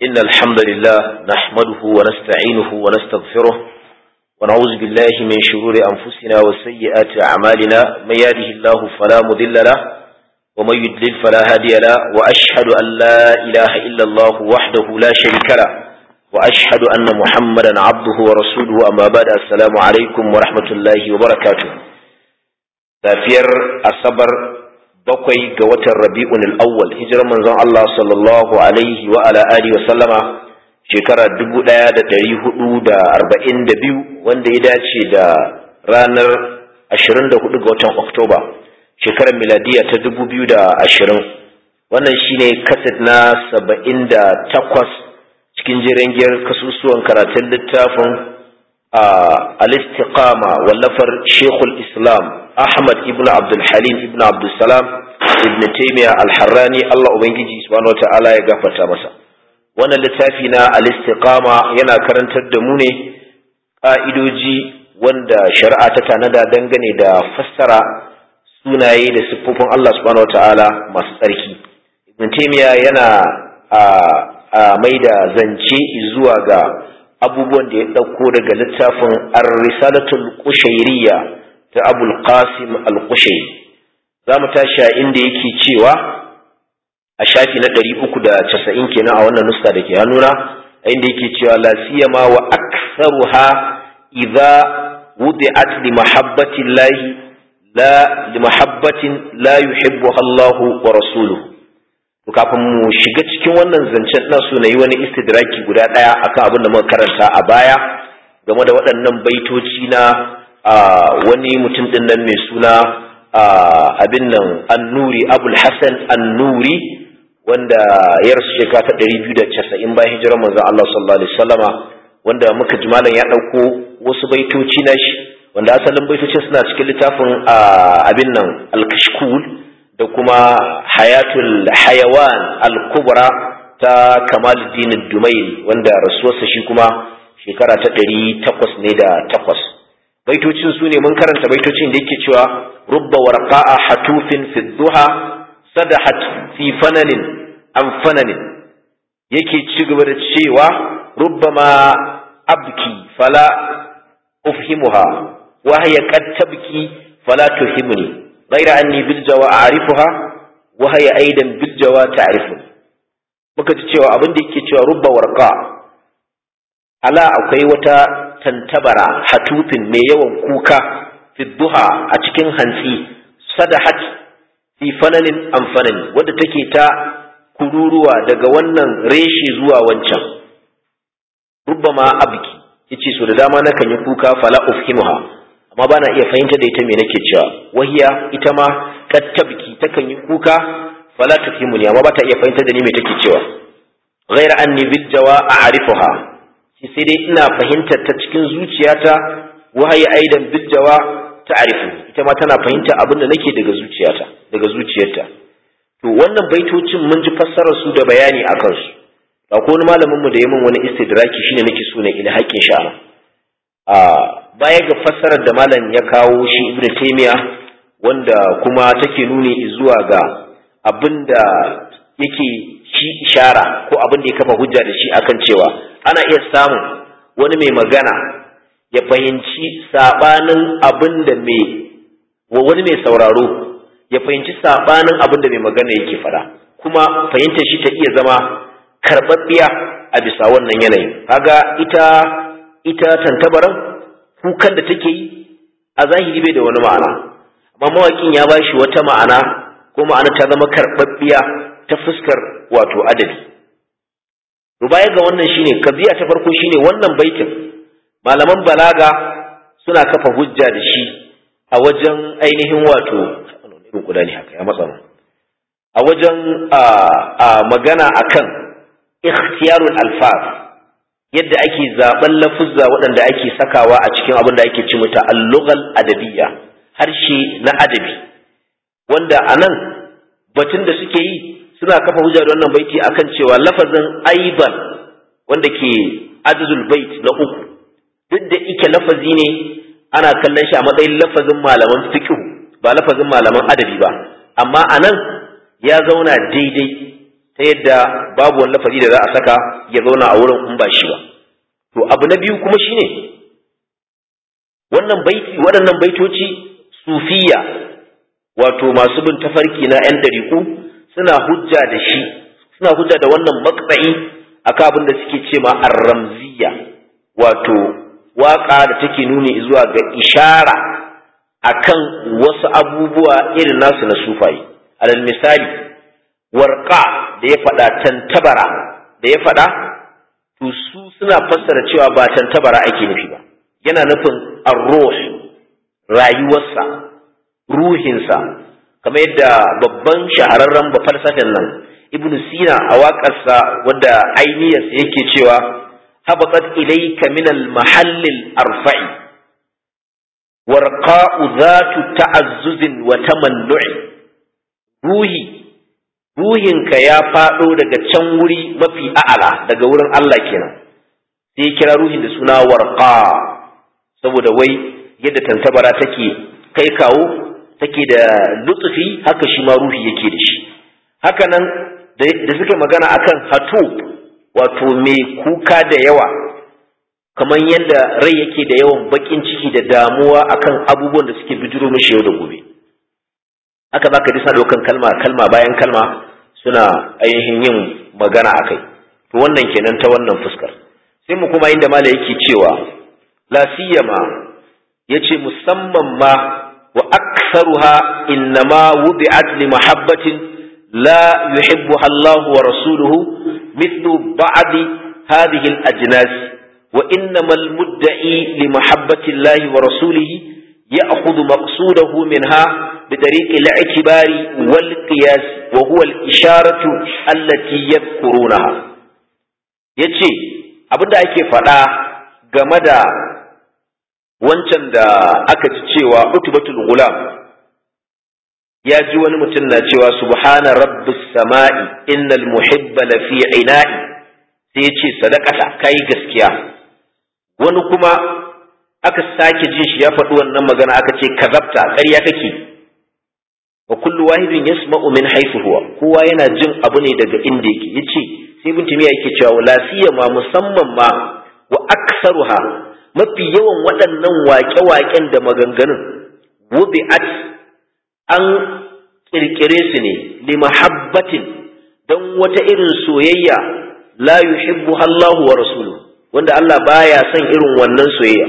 إن الحمد لله نحمده ونستعينه ونستغفره ونعوذ بالله من شرور أنفسنا وسيئات أعمالنا من يهده الله فلا مضل له ومن يضلل فلا هادي له وأشهد أن لا إله إلا الله وحده لا شريك له وأشهد أن محمدا عبده ورسوله أما بعد السلام عليكم ورحمة الله وبركاته safiyar asabar bakwai ga watan rabi'un al'awwal hijirar manzon Allah sallallahu alaihi wa ala alihi wa sallama shekara 1442 wanda ya dace da ranar 24 ga watan Oktoba shekarar miladiya ta 2020 wannan shine kaset na 78 cikin jirangiyar kasusuwan karatun littafin al-istiqama wallafar Sheikhul Islam Ahmad ibn Abdul Halim ibn Abdul Salam ibn Taymiyyah al-Harrani Allah ubangiji subhanahu wataala ya gafarta masa wannan littafi na al-istiqama yana karantar da mu ne ka'idoji wanda shari'a ta tanada dangane da fassara sunaye da siffofin Allah subhanahu wataala masu tsarki ibn Taymiyyah yana a mai da zance zuwa ga abubuwan da ya ɗauko daga littafin ar-risalatul qushayriyya ta abul qasim al-qushairi za mu tashi a inda yake cewa a shafi na ɗari uku da casa'in kenan a wannan nuska da ke hannuna a inda yake cewa la siyama wa aktsaruha idza wudi'at li mahabbati llahi la li mahabbatin la yuhibbuha Allah wa rasuluhu to kafin mu shiga cikin wannan zancen ina so na yi wani istidraki guda ɗaya akan abin da muka karanta a baya game da waɗannan baitoci na wani mutum ɗin nan mai suna abin nan annuri abul hassan annuri wanda ya rasu shekara ta ɗari biyu da casa'in bayan hijirar manzon Allah sallallahu alaihi wasallama wanda muka ji malam ya ɗauko wasu baitoci na shi wanda asalin baitocin suna cikin littafin abin nan al-kashkul da kuma hayatul hayawan al-kubra ta kamaluddin dumail wanda rasuwarsa shi kuma shekara ta ɗari takwas ne da takwas baitocin su ne mun karanta baitocin da yake cewa rubba warqa'a hatufin fi duha sadahat fi fananin an fananin yake ci gaba da cewa rubbama abki fala ufhimuha wa hiya qad tabki fala tuhimni ghayra anni bil jawa a'rifuha wa hiya aidan bil jawa ta'rifuni muka ji cewa abin da yake cewa rubba warqa ala akwai wata tantabara hatufin mai yawan kuka fi duha a cikin hantsi sadahat fi fananin amfanin wadda take ta kururuwa daga wannan reshe zuwa wancan rubbama abki yace so da dama nakan yi kuka fala ufhimuha amma bana iya fahimta da ita me nake cewa wahiya ita ma kattabki takan yi kuka fala tufhimuni amma bata iya fahimta da ni me take cewa ghaira anni bil jawa a'rifuha sai dai ina fahimtar ta cikin zuciyata wahayi aidan bijjawa ta'rifu ita ma tana fahimta abin da nake daga zuciyata daga zuciyarta to wannan baitocin mun ji fassarar su da bayani akan su ko wani malamin mu da ya min wani istidraki shine nake so na ilhakin sha a baya ga fassarar da malam ya kawo shi ibnu taymiya wanda kuma take nuni zuwa ga abin da yake shi ishara ko abin da ya kafa hujja da shi akan cewa ana iya samun wani mai magana ya fahimci sabanin abin da mai wani mai sauraro ya fahimci sabanin abin da mai magana yake fada kuma fahimtar shi ta iya zama karɓaɓɓiya a bisa wannan yanayin kaga ita ita tantabaran kukan da take yi a zahiri bai da wani ma'ana amma mawaƙin ya ba shi wata ma'ana ko ma'ana ta zama karɓaɓɓiya ta fuskar wato adabi to baya ga wannan shine kabiya ta farko shine wannan baitin malaman balaga suna kafa hujja da shi a wajen ainihin wato irin kuda ne haka ya matsa mu a wajen a magana akan ikhtiyarul alfaz yadda ake zaben lafuzza waɗanda ake sakawa a cikin abin da ake ci mata al-lughal adabiyya harshe na adabi wanda anan batun da suke yi suna kafa hujja da wannan baiti akan cewa lafazin aiban wanda ke ajzul bait na uku duk da ike lafazi ne ana kallon shi a matsayin lafazin malaman fiqh ba lafazin malaman adabi ba amma anan ya zauna daidai ta yadda babu wani lafazi da za a saka ya zauna a wurin in ba shi ba to abu na biyu kuma shine wannan baiti waɗannan baitoci sufiya wato masu bin tafarki na 'yan ɗariƙu suna hujja da shi suna hujja da wannan maksa'i akan abin da suke ce ma arramziya wato waƙa da take nuni zuwa ga ishara akan wasu abubuwa irin nasu na sufaye alal misali warqa da ya faɗa tantabara da ya faɗa to su suna fassara cewa ba tantabara ake nufi ba yana nufin arruh rayuwarsa ruhinsa kamar yadda babban shahararren falsafin nan ibnu sina a waƙarsa wadda ainiyarsa yake cewa habatat ilayka min al-mahall al-arfa'i warqa'u zatu ta'azzuzin wa tamannu'i ruhi ruhinka ya faɗo daga can wuri mafi a'ala daga wurin Allah kenan sai kira ruhin da suna warqa saboda wai yadda tantabara take kai kawo take da lutsufi haka shi ma ruhi yake da shi haka nan da suka magana akan hatu wato mai kuka da yawa kamar yadda rai yake da yawan bakin ciki da damuwa akan abubuwan da suke bijiro mishi yau da gobe haka za ka ji sa ɗaukan kalma kalma bayan kalma suna ainihin yin magana akai to wannan kenan ta wannan fuskar sai mu kuma inda mala yake cewa la siyama yace musamman ma wa aktharuha innama wudi'at li mahabbatin la yuhibbuha Allah wa rasuluhu mithlu ba'd hadhihi al-ajnas wa innama al-mudda'i li mahabbati Allah wa rasulihi ya'khudhu maqsudahu minha بطريق الاعتبار والقياس وهو الإشارة التي يذكرونها yace abinda ake faɗa game da wancan da aka ji cewa utubatul gulam ya ji wani mutum na cewa subhana rabbis sama'i innal muhibba lafi ina'i sai ya ce sadakata kai gaskiya wani kuma aka sake jin shi ya faɗi wannan magana aka ce kazabta ƙarya kake wa kullu wahidin yasma'u min haythu huwa kowa yana jin abu ne daga inda yake yace sai ibn timiya yake cewa la siyama musamman ma wa aktsaruha mafi yawan waɗannan waƙe-waƙen da maganganun wubi'at an kirkire su ne li mahabbatin dan wata irin soyayya la yuhibbu Allahu wa rasuluhu wanda Allah baya son irin wannan soyayya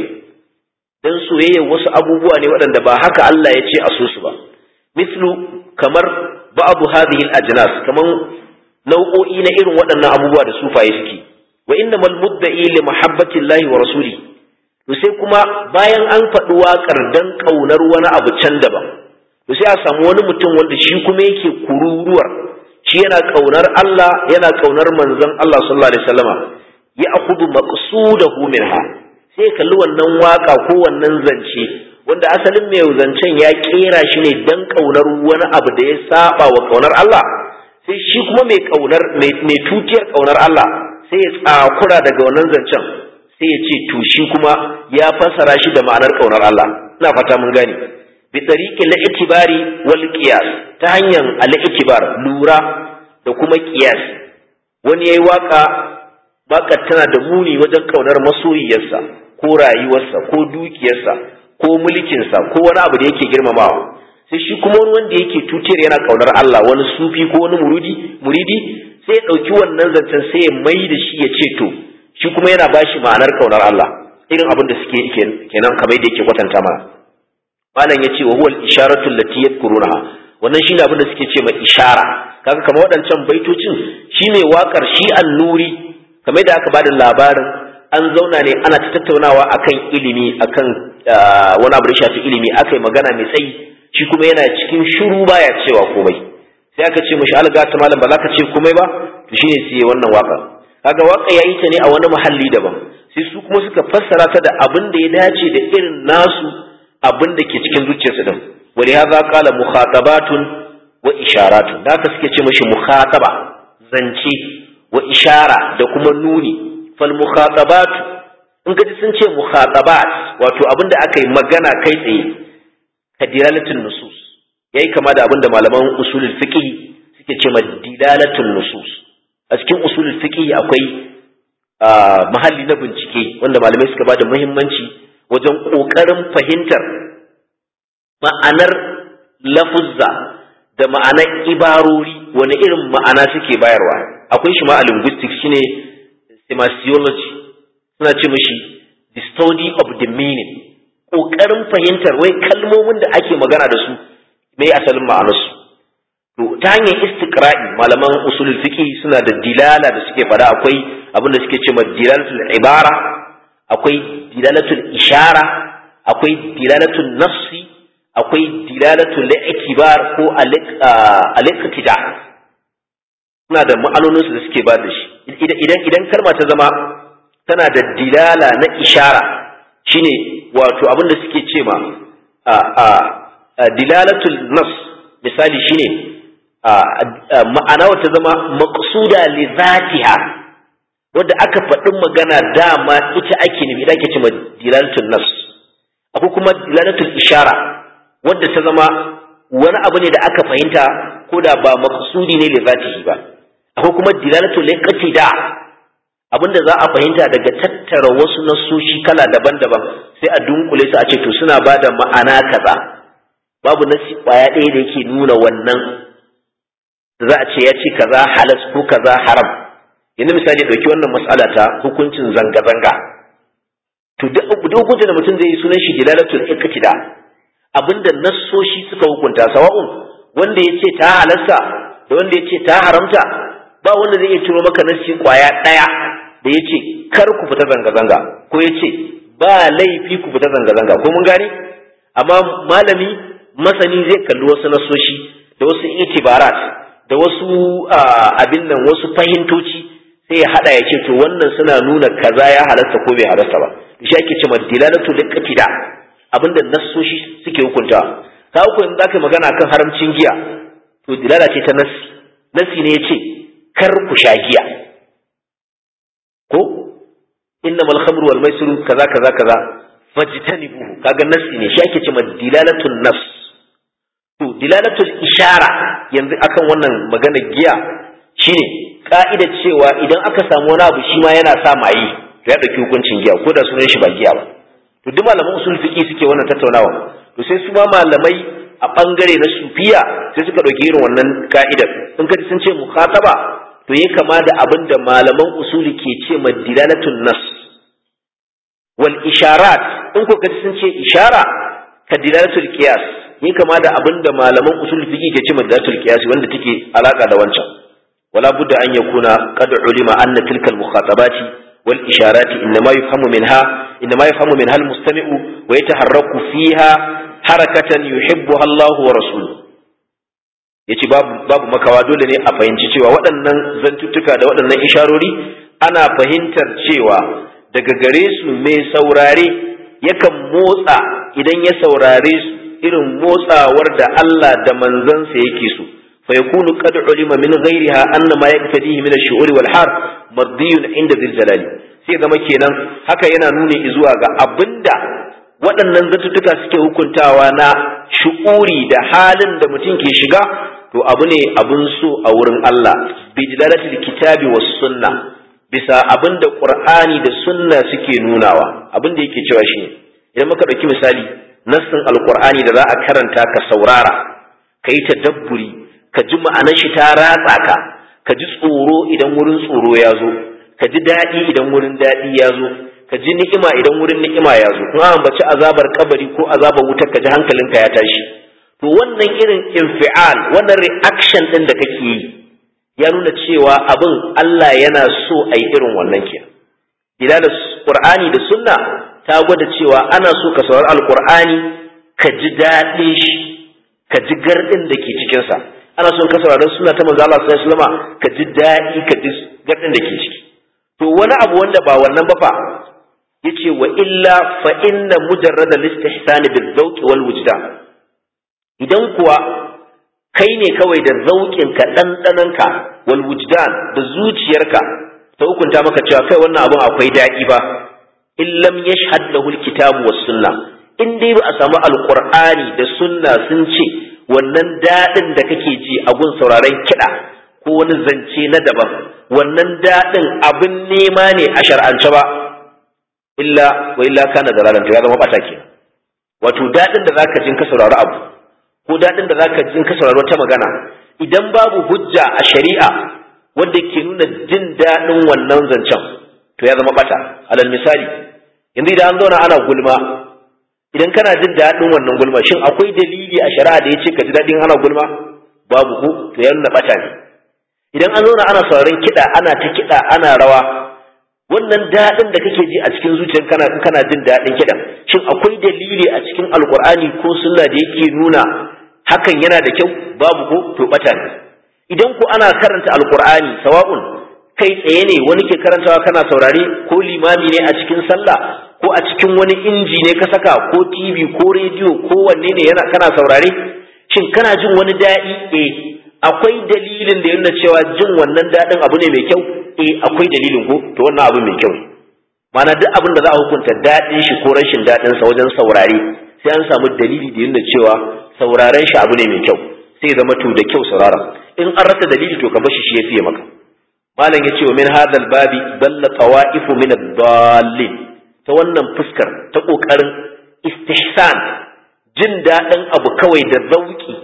dan soyayya wasu abubuwa ne waɗanda ba haka Allah ya ce a so su ba mislu kamar ba'du hadhihi al-ajnas kaman nau'o'i na irin waɗannan abubuwa da sufaye suke wa innamal mudda'i li mahabbati llahi wa rasuli to sai kuma bayan an faɗi waƙar dan ƙaunar wani abu can daban to sai a samu wani mutum wanda shi kuma yake kururuwar shi yana ƙaunar Allah yana ƙaunar manzon Allah sallallahu alaihi wasallama ya akhudhu maqsudahu minha sai kalli wannan waka ko wannan zance wanda asalin mai zancen ya kera shi ne dan kaunar wani abu da ya saba wa kaunar Allah sai shi kuma mai kaunar mai tutiyar kaunar Allah sai ya tsakura daga wannan zancen sai ya ce to shi kuma ya fassara shi da ma'anar kaunar Allah ina fata mun gane bi tariqi al-itibari wal qiyas ta hanyar al-itibar lura da kuma qiyas wani yayi waka baka tana da muni wajen kaunar masoyiyarsa ko rayuwarsa ko dukiyarsa ko mulkinsa ko wani abu da yake girmamawa sai shi kuma wani wanda yake tutiyar yana kaunar Allah wani sufi ko wani muridi muridi sai ya ɗauki wannan zancen sai ya mai da shi ya ce to shi kuma yana bashi ma'anar kaunar Allah irin abin da suke kenan kamar da yake kwatanta mana malam ya ce wa huwa al-isharatu allati yadhkurunaha wannan shine abin da suke ce mai ishara kaga kamar waɗancan baitocin shine wakar shi an-nuri kamar da aka bada labarin an zauna ne ana ta tattaunawa akan ilimi akan wani abu da shafi ilimi aka yi magana mai tsayi shi kuma yana cikin shuru baya cewa komai sai aka ce mashi alga ta malam ba za ka ce komai ba to shine sai wannan waka kaga waka yayi ta ne a wani muhalli daban sai su kuma suka fassara ta da abin da ya dace da irin nasu abin da ke cikin zuciyarsu din wali hadha qala mukhatabatun wa isharatun da haka suke ce mashi mukhataba zance wa ishara da kuma nuni fal mukhatabat in kaji sun ce mukhatabat wato abinda aka yi magana kai tsaye kadiralatun nusus yayi kama da abinda malaman usulul fiqh suke ce dilalatul nusus a cikin usulul fiqh akwai mahalli na bincike wanda malamai suka bada muhimmanci wajen kokarin fahimtar ma'anar lafuzza da ma'anar ibarori wani irin ma'ana suke bayarwa akwai shi ma a linguistics shine semasiology suna ce mishi the study of the meaning kokarin fahimtar wai kalmomin da ake magana da su me asalin ma'anarsu to ta hanyar istiqra'i malaman usulul fiqh suna da dilala da suke fada akwai abin da suke cewa dilalatul ibara akwai dilalatul ishara akwai dilalatul nafsi akwai dilalatul i'tibar ko al-iqtida suna da ma'anonin su da suke ba da shi idan idan kalma ta zama tana da dilala na ishara shine wato abin da suke cewa dilalatul nafs misali shine ma'ana wata zama maqsuda li zatiha wanda aka faɗi magana dama ita ake nufi ita ake cewa dilalatul nafs akwai kuma dilalatul ishara wadda ta zama wani abu ne da aka fahimta ko da ba maqsudi ne li zatihi ba akwai kuma dilalatul liqtida abinda za a fahimta daga tattara wasu nasoshi kala daban-daban sai a dunkule su a ce to suna bada ma'ana kaza babu nasi kwaya ɗaya da yake nuna wannan da za a ce ya ce kaza halas ko kaza haram yanzu misali ɗauki wannan mas'ala ta hukuncin zanga-zanga to duk hukuncin da mutum zai yi sunan shi dilalatul iqtida abinda nassoshi suka hukunta sawa'un wanda ya ce ta halasta da wanda ya ce ta haramta ba wanda zai iya turo maka nassi kwaya ɗaya da ya ce kar ku fita zanga-zanga ko ya ce ba laifi ku fita zanga-zanga ko mun gane amma malami masani zai kalli wasu nasoshi da wasu itibarat da wasu abin nan wasu fahimtoci sai ya hada ya ce to wannan suna nuna kaza ya halasta ko bai halasta ba shi ake cewa dilalatu liqtida abinda nasoshi suke hukunta ka uku in zaka magana kan haramcin giya to dilala ce ta nasi nasi ne yace kar ku sha giya ko innamal khamru wal maisiru kaza kaza kaza fajtanibuhu kaga nasi ne shi ake cewa dilalatun nafs to dilalatul ishara yanzu akan wannan magana giya shine ka'ida cewa idan aka samu wani abu shi ma yana sa maye to ya dauki hukuncin giya ko da sunan shi ba giya ba to duk malaman usul fiqi suke wannan tattaunawa to sai su ma malamai a bangare na sufiya sai suka dauki irin wannan ka'idar in kaji sun ce mukhataba to ya kama da abin da malaman usuli ke ce ma dilalatul nas wal isharat in ko kaji sun ce ishara ka dilalatul qiyas ya kama da abin da malaman usul fiqi ke ce ma dilalatul qiyas wanda take alaka da wancan wala budda an yakuna qad ulima anna tilka al mukhatabati wal isharati inma yufhamu minha inma yufhamu minha al mustami'u wa yataharraku fiha harakatan yuhibbuha Allah wa rasuluhu yace babu babu makawa dole ne a fahimci cewa waɗannan zantuttuka da waɗannan isharori ana fahimtar cewa daga gare su mai saurare yakan motsa idan ya saurare su irin motsawar da Allah da manzansa yake so fa yakunu qad ulima min ghairiha anna ma yaqtadihi min ash-shu'ur wal har madiyun inda dhil jalali sai zama kenan haka yana nuni zuwa ga abinda waɗannan zantuttuka suke hukuntawa na shu'uri da halin da mutum ke shiga to abu ne abun so a wurin Allah bi dilalatil kitabi was sunna bisa abin da qur'ani da sunna suke nunawa abin da yake cewa shi idan muka ɗauki misali nassin alqur'ani da za a karanta ka saurara ka yi tadabburi ka ji ma'anar shi ta ratsa ka ka ji tsoro idan wurin tsoro ya zo ka ji daɗi idan wurin daɗi ya zo ka ji ni'ima idan wurin ni'ima ya zo kuma ambaci azabar kabari ko azabar wutar ka ji hankalinka ya tashi to wannan irin infial wannan reaction din da kake yi ya nuna cewa abin Allah yana so a yi irin wannan ke dilala qur'ani da sunna ta gwada cewa ana so ka saurari alqur'ani ka ji daɗin shi ka ji gardin da ke cikin sa ana so ka saurari sunna ta manzo Allah sallallahu alaihi wasallam ka ji daɗi ka ji gardin da ke ciki to wani abu wanda ba wannan ba fa yace wa illa fa inna mujarrada al-istihsan bil-zawq wal-wujdan idan kuwa kai ne kawai da zauƙinka ɗanɗananka wal wujdan da zuciyarka ta hukunta maka cewa kai wannan abun akwai daɗi ba in lam yashhad lahu alkitabu was sunna in dai ba a samu alqur'ani da sunna sun ce wannan daɗin da kake ji a gun sauraron kiɗa ko wani zance na daban wannan daɗin abin nema ne a shar'ance ba illa wa illa kana dalalan to ya zama bata kenan wato daɗin da zaka jin ka saurari abu ko daɗin da zaka jin ka saurari wata magana idan babu hujja a shari'a wanda ke nuna jin daɗin wannan zancen to ya zama bata alal misali yanzu idan an zauna ana gulma idan kana jin daɗin wannan gulma shin akwai dalili a shari'a da ya ce ka ji daɗin ana gulma babu ko to ya nuna bata ne idan an zauna ana sauraron kiɗa ana ta kiɗa ana rawa wannan daɗin da kake ji a cikin zuciyar kana kana jin daɗin kiɗan shin akwai dalili a cikin alkur'ani ko sunna da yake nuna hakan yana da kyau babu ko to bata ne idan ku ana karanta alkur'ani sawa'un kai tsaye ne wani ke karantawa kana saurare ko limami ne a cikin sallah ko a cikin wani inji ne ka saka ko tv ko rediyo ko wanne ne yana kana saurare shin kana jin wani daɗi eh akwai dalilin da yana cewa jin wannan daɗin abu ne mai kyau eh akwai dalilin ko to wannan abu mai kyau mana duk abin da za a hukunta daɗin shi ko rashin daɗin sa wajen saurare sai an samu dalili da yana cewa sauraren shi abu ne mai kyau sai zama to da kyau saurara in an rasa dalili to ka bar shi shi ya fiye maka malam yace wa min hadal babi dalla tawaifu min ad-dallin ta wannan fuskar ta kokarin istihsan jin daɗin abu kawai da zauki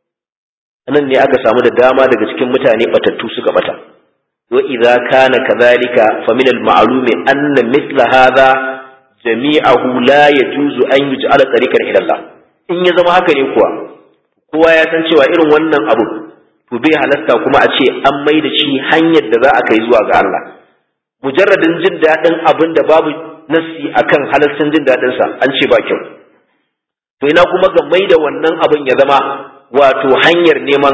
nan ne aka samu da dama daga cikin mutane batattu suka bata wa idza kana kadhalika fa min al-ma'lumi anna mithla hadha jami'ahu la yajuzu an yuj'ala tariqan ila Allah in ya zama haka ne kuwa kowa ya san cewa irin wannan abu to bai halasta kuma a ce an mai da shi hanyar da za a kai zuwa ga Allah mujarradin jin daɗin abin da babu nassi akan halastin jin daɗin sa an ce ba kyau to ina kuma ga mai da wannan abin ya zama wato hanyar neman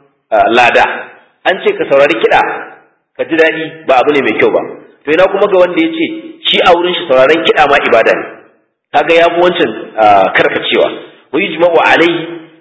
lada an ce ka saurari kiɗa ka ji daɗi ba abu ne mai kyau ba to ina kuma ga wanda ya ce shi a wurin shi sauraron kiɗa ma ibada ne kaga ya fi wancan karkacewa wa yujma'u alaihi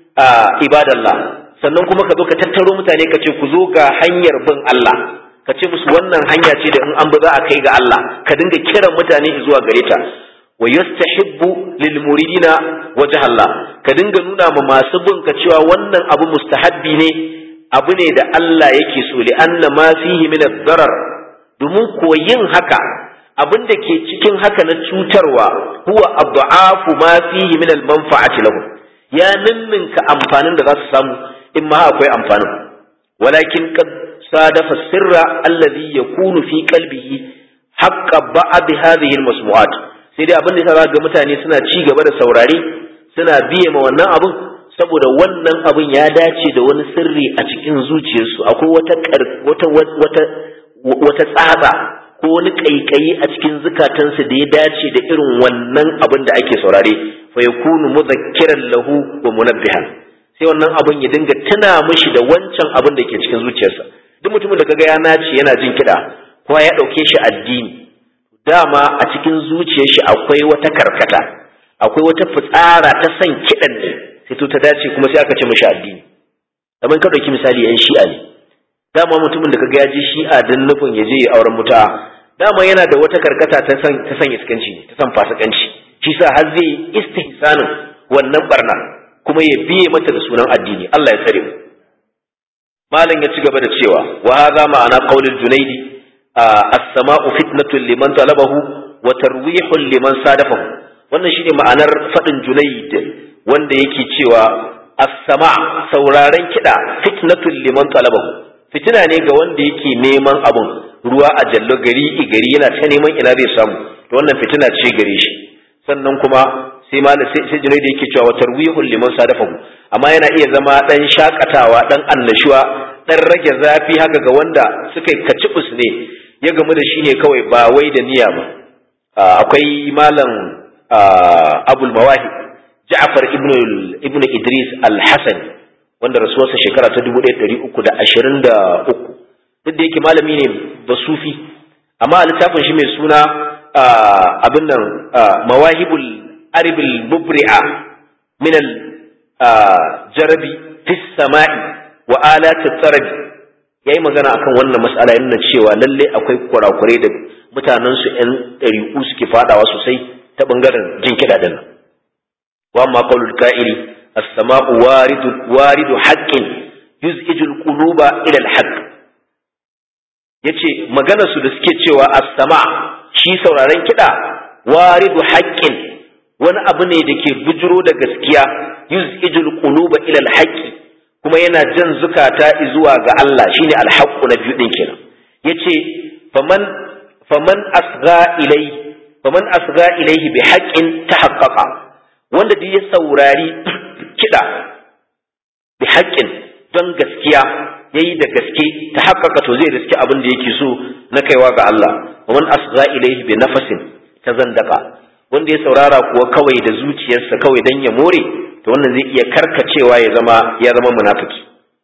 ibadallah sannan kuma ka zo ka tattaro mutane ka ce ku zo ga hanyar bin Allah ka ce musu wannan hanya ce da in an bi za a kai ga Allah ka dinga kiran mutane zuwa gare ta wa yastahibbu lil muridina wajh Allah ka dinga nuna ma masu bin ka cewa wannan abu mustahabbi ne abu ne da Allah yake so li anna ma fihi min ad-darar domin koyin haka abin da ke cikin haka na cutarwa huwa adhafu ma fihi min al-manfa'ati lahum ya ninninka amfanin da za su samu in ma akwai amfanin walakin qad sadafa sirra alladhi yakunu fi qalbihi haqqa ba'd hadhihi al-masmu'at sai dai abin da yasa ga mutane suna ci gaba da saurare suna biye ma wannan abin saboda wannan abin ya dace da wani sirri a cikin zuciyarsu akwai wata wata wata wata tsatsa ko wani kaikayi a cikin zukatansu da ya dace da irin wannan abin da ake saurare fa yakunu mudhakkiran lahu wa munabbihan sai wannan abin ya dinga tuna mishi da wancan abin da ke cikin zuciyarsa duk mutumin da kaga ya nace yana jin kiɗa ko ya ɗauke shi addini dama a cikin zuciyar shi akwai wata karkata akwai wata fitsara ta san kiɗan ne sai to ta dace kuma sai aka ce mishi addini kamar ka ɗauki misali yan shi'a ne dama mutumin da kaga ya je shi'a don nufin ya je auren muta dama yana da wata karkata ta san ta san iskanci ne ta san fasikanci shi sa har zai istihsanin wannan barna kuma ya biye mata da sunan addini Allah ya tsare mu malam ya ci gaba da cewa wa hadha ma'ana qaulul junaidi as-sama'u fitnatun liman talabahu wa tarwihun liman sadafahu wannan shine ma'anar fadin junaid wanda yake cewa as-sama sauraren kida fitnatun liman talabahu fitina ne ga wanda yake neman abun ruwa a jallo gari gari yana ta neman ina zai samu to wannan fitina ce gare shi sannan kuma sai ma sai junai da yake cewa tarwihul liman sadafahu amma yana iya zama dan shakatawa dan annashuwa dan rage zafi haka ga wanda suka yi kacibus ne ya gamu da shi ne kawai ba wai da niyya ba akwai malam abul mawahib ja'far ibn ibn idris al-hasan wanda rasuwarsa shekara ta 1323 duk da yake malami ne ba sufi amma a littafin shi mai suna abin nan mawahibul aribil mubri'a min al jarabi fi sama'i wa alati tsarabi yayi magana akan wannan mas'ala yana cewa lalle akwai kurakurai da mutanen su ƴan ɗariƙu suke fadawa sosai ta bangaren jin kiɗa din wa amma qaulul ka'iri as-sama'u waridu waridu haqqin yuz'ijul quluba ila al-haqq yace maganar su da suke cewa as-sama shi sauraren kiɗa waridu haqqin wani abu ne da ke bujiro da gaskiya yuz'ijul quluba ila al-haqqi kuma yana jan zukata zuwa ga Allah shine al-haqqu na biyu din kenan yace faman faman asgha ilai faman asgha ilaihi bi haqqin tahaqqaqa wanda duk ya saurari kida bi haqqin don gaskiya yayi da gaske tahaqqaqa to zai riski abin da yake so na kaiwa ga Allah faman asgha ilaihi bi nafasin tazandaka wanda ya saurara kuwa kawai da zuciyarsa kawai dan ya more to wannan zai iya karkacewa ya zama ya zama munafiki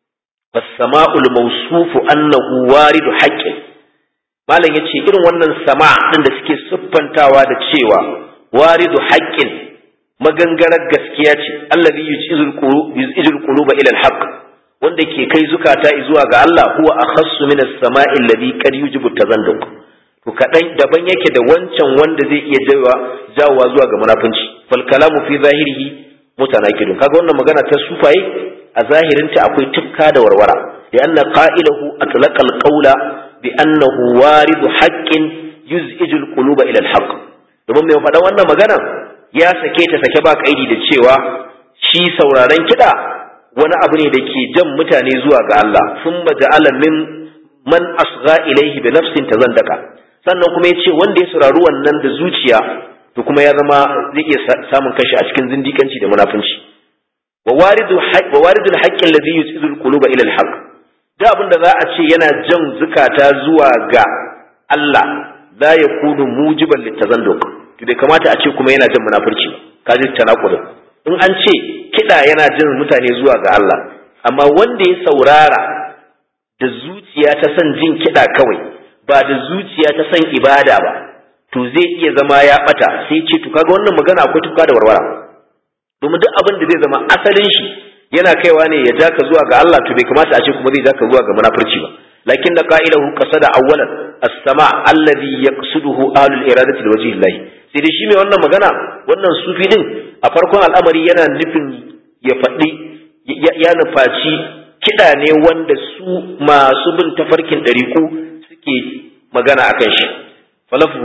was-sama'ul mawsufu annahu waridu haqqin malam yace irin wannan sama din da suke siffantawa da cewa waridu haqqin magangarar gaskiya ce allazi yujizul qulub yujizul quluba ila al-haqq wanda ke kai zukata zuwa ga Allah huwa akhassu min as-sama'i alladhi qad yujibu tazanduq to kadan daban yake da wancan wanda zai iya jawa jawowa zuwa ga munafunci fal kalamu fi zahirihi mutanakidun kaga wannan magana ta sufaye a zahirinta akwai tufka da warwara ya anna qa'ilahu atlaqa al-qawla بأنه وارد حق يزعج القلوب إلى الحق domin mai faɗa wannan magana ya sake ta sake ba kaidi da cewa shi sauraron kiɗa wani abu ne da ke jan mutane zuwa ga Allah sun ja'ala min man asgha ilaihi bi nafsin tazandaka sannan kuma ya ce wanda ya saurari wannan da zuciya to kuma ya zama zai iya samun kashi a cikin zindikanci da munafunci wa waridu wa waridul haqqi alladhi yusidu al-quluba ila al-haqq da abin da za a ce yana jan zukata zuwa ga Allah la ya kunu mujiban littazanduk to bai kamata a ce kuma yana jan munafurci ka ji tanakudin in an ce kiɗa yana jan mutane zuwa ga Allah amma wanda ya saurara da zuciya ta san jin kiɗa kawai ba da zuciya ta san ibada ba to zai iya zama ya bata sai ce to kaga wannan magana akwai tuka da warwara domin duk abin da zai zama asalin shi yana kaiwa ne ya ja ka zuwa ga Allah to bai kamata a ce kuma zai ja ka zuwa ga munafurci ba lakin da qa'ilahu qasada awwalan as-sama alladhi yaqsiduhu ahlul iradati liwajhi Allah sai dai shi mai wannan magana wannan sufi din a farkon al'amari yana nufin ya faɗi ya nufaci kiɗa ne wanda su masu bin tafarkin ɗariku suke magana akan shi falafu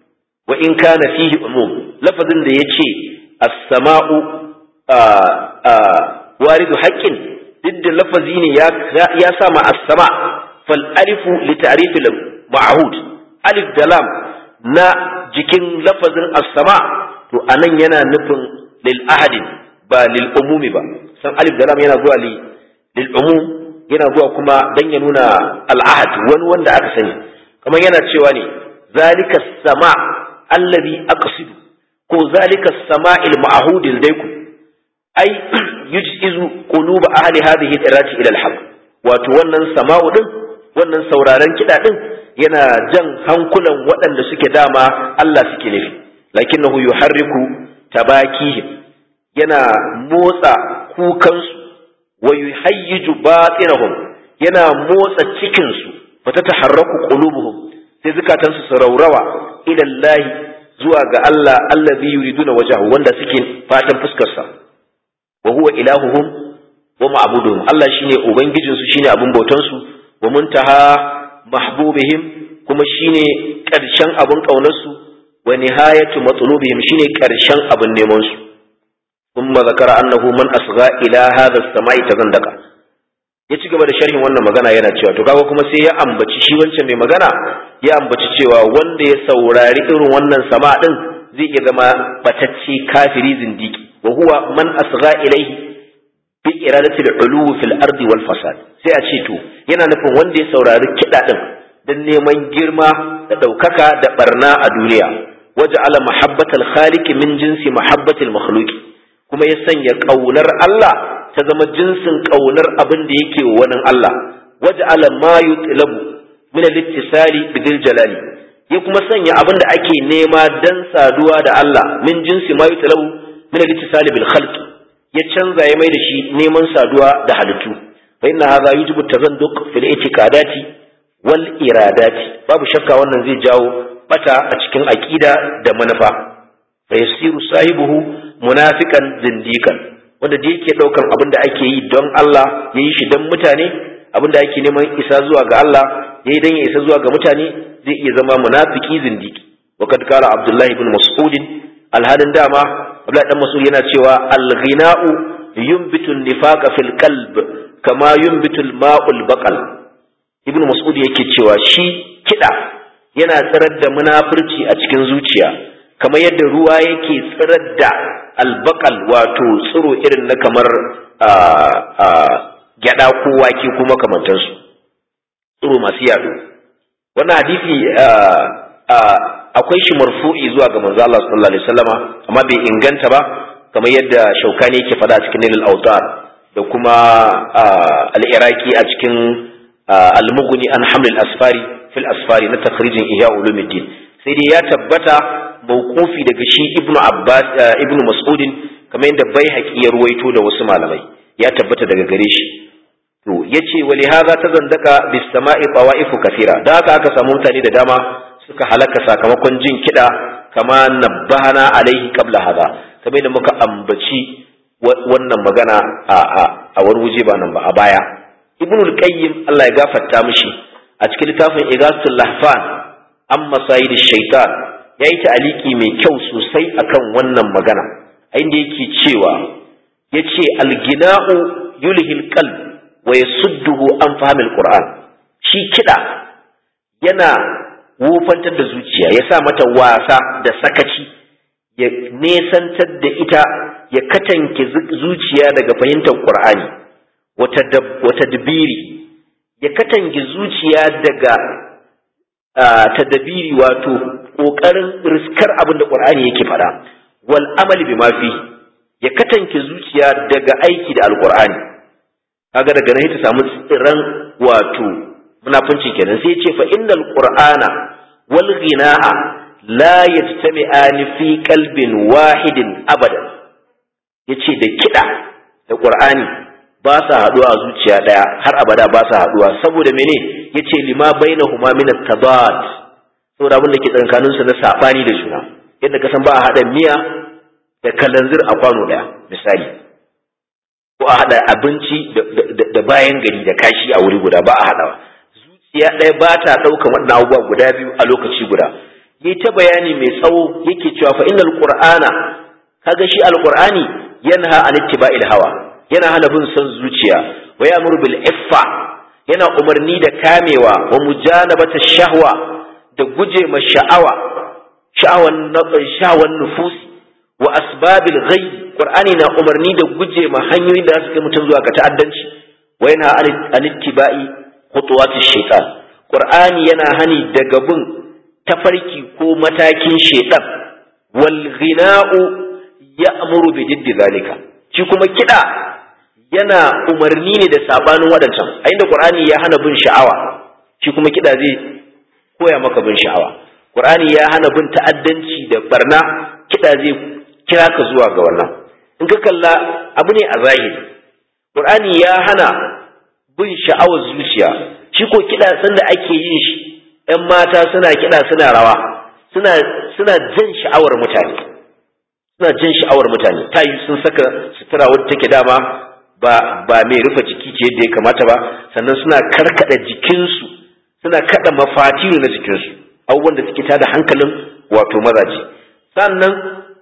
wa in kana fihi umum lafazin da yace as-sama'u waridu haƙƙin duk da lafazi ne ya sa ma as-sama fal alifu li ta'rif al ma'hud alif da lam na jikin lafazin as-sama to anan yana nufin lil ahadin ba lil umumi ba san alif da lam yana zuwa li lil umum yana zuwa kuma dan ya nuna al ahad wani wanda aka sani kamar yana cewa ne zalika sama allazi aqsidu ko zalika sama'il ma'hudil daiku ai yuj'izu quluba ahli hadhihi al-irati ila al-haq wato wannan sama'u din wannan sauraron kida din yana jan hankulan waɗanda suke dama Allah suke nufi lakinnahu yuharriku tabakihim yana motsa kukansu wa yuhayyiju batinahum yana motsa cikin su fa tataharraku qulubuhum sai zukatansu su raurawa ila Allah zuwa ga Allah allazi yuriduna wajhahu wanda suke fatan fuskar sa wa huwa ilahuhum wa ma'buduhum Allah shine ubangijin su shine abun bautan su wa muntaha mahbubihim kuma shine karshen abun kaunar su wa nihayatu matlubihim shine karshen abun neman su thumma zakara annahu man asgha ila hadha as-sama'i tazandaka ya ci gaba da sharhin wannan magana yana cewa to kaga kuma sai ya ambaci shi wancan mai magana ya ambaci cewa wanda ya saurari irin wannan sama din zai iya zama batacce kafiri zindiki wa huwa man asgha ilaihi bi iradati al-ulu fil ardi wal fasad sai a ce to yana nufin wanda ya saurari kida din dan neman girma da daukaka da barna a duniya waja'ala mahabbatal khaliq min jinsi mahabbatil makhluq kuma ya sanya kaunar Allah ta zama jinsin kaunar abin da yake wa wani Allah waja'ala ma yutlabu min al-ittisali bidil jalali ya kuma sanya abin da ake nema dan saduwa da Allah min jinsi ma yutlabu min al-ittisali bil khalq ya canza ya mai da shi neman saduwa da halittu fa inna hadha yujibu tazanduq fil i'tiqadati wal iradati babu shakka wannan zai jawo bata a cikin aqida da manufa fa yasiru sahibuhu munafiqan zindiqan wanda da yake daukan abin da ake yi don Allah yayi shi don mutane abin da ake neman isa zuwa ga Allah yayi dan ya isa zuwa ga mutane zai iya zama munafiki zindiki wa kad qala Abdullah ibn Mas'ud alhalin dama Abdullah dan Mas'ud yana cewa al-ghina'u yunbitu an-nifaqa fil qalb kama yunbitu al-ma'ul baqal ibn Mas'ud yake cewa shi kida yana tsirar da munafurci a cikin zuciya kamar yadda ruwa yake tsirar da albakal wato tsiro irin na kamar gyada ko wake ko makamantansu tsiro masu yado wannan hadisi akwai shi marfu'i zuwa ga manzo Allah sallallahu alaihi wasallama amma bai inganta ba kamar yadda shaukani yake faɗa a cikin nilal autar da kuma al-iraqi a cikin al-mughni an haml al-asfari fil asfari na takhrijin ihya ulumuddin sai dai ya tabbata mawqufi daga shi ibnu abbas ibnu mas'udin kamar yadda baihaqi ya ruwaito da wasu malamai ya tabbata daga gare shi to yace wali hadha tazandaka bis sama'i tawaifu kathira da haka aka samu mutane da dama suka halaka sakamakon jin kida kama nabbahana alaihi qabla hadha kamar yadda muka ambaci wannan magana a a wani waje ba nan ba a baya ibnu al-qayyim Allah ya gafarta mishi a cikin littafin igasul lahfan amma sayid shaitan ya yi ta'aliki mai kyau sosai akan wannan magana a inda yake cewa ya ce algina'u yulhil qalb wa yasudduhu an fahimil qur'an shi kiɗa yana wofantar da zuciya ya sa mata wasa da sakaci ya nesantar da ita ya katanke zuciya daga fahimtar qur'ani wata dabiri ya katange zuciya daga tadabiri wato ƙoƙarin riskar abin da ƙur'ani yake faɗa wal amali bi mafi ya katanke zuciya daga aiki da alƙur'ani kaga daga nan ta samu tsiran wato munafunci kenan sai ce fa innal qur'ana wal ghina'a la yajtami'ani fi qalbin wahidin abadan yace da kiɗa da ƙur'ani ba sa haɗuwa a zuciya ɗaya har abada ba sa haɗuwa saboda mene yace lima bainahuma min at-tabad saboda abin da ke tsakanin su na sabani da juna yadda ka san ba a haɗa miya da kalanzir a kwano ɗaya misali ko a haɗa abinci da bayan gari da kashi a wuri guda ba a haɗawa zuciya ɗaya ba ta ɗaukan waɗannan abubuwa guda biyu a lokaci guda yi ta bayani mai tsawo yake cewa fa innal qur'ana kaga shi alqur'ani yanha an ittiba'il hawa yana hana bin son zuciya wa ya'muru bil iffa yana umarni da kamewa wa mujanabata shahwa da guje ma sha'awa sha'awan sha'awan nufus wa asbabil ghayb qur'ani na umarni da guje ma hanyoyin da su kai mutum zuwa ga ta'addanci wa yana an ittiba'i khutuwat shaytan qur'ani yana hani daga bin tafarki ko matakin shaytan wal ghina'u ya'muru bi jiddi zalika shi kuma kida yana umarni ne da sabanin waɗancan a inda qur'ani ya hana bin sha'awa shi kuma kida zai koya maka bin sha'awa qur'ani ya hana bin ta'addanci da barna kida zai kira ka zuwa ga wannan in ka kalla abu ne a zahiri qur'ani ya hana bin sha'awar zuciya shi ko kida sanda ake yin shi ƴan mata suna kida suna rawa suna suna jin sha'awar mutane suna jin sha'awar mutane ta yi sun saka sutura wadda take dama ba ba mai rufe jiki ce yadda ya kamata ba sannan suna karkada jikinsu suna kada mafatiru na jikinsu abubuwan da suke tada hankalin wato mazaje sannan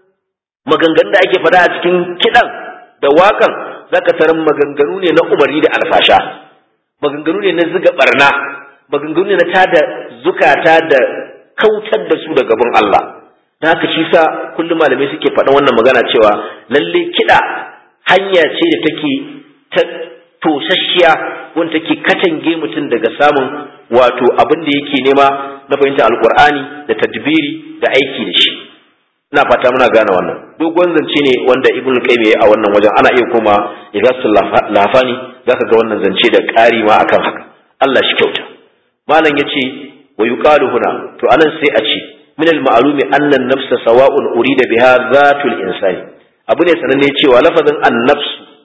maganganun da ake faɗa a cikin kiɗan da waƙan zaka tarar maganganu ne na umarni da alfasha maganganu ne na ziga barna maganganu ne na tada zukata da kautar da su daga bin Allah da haka shi sa kullum malamai suke faɗan wannan magana cewa lalle kiɗa hanya ce da take ta tosasshiya wanda take katange mutum daga samun wato abin da yake nema na fahimta alkur'ani da tadbiri da aiki da shi ina fata muna gane wannan dogon zance ne wanda ibn qayyim yayi a wannan wajen ana iya koma igasul lafani zaka ga wannan zance da ƙari ma akan haka Allah shi kyauta malam yace wa yuqalu huna to anan sai a ce min al-ma'lumi anna an-nafsa sawa'un urida biha zatul insani abu ne sananne cewa lafazin an-nafs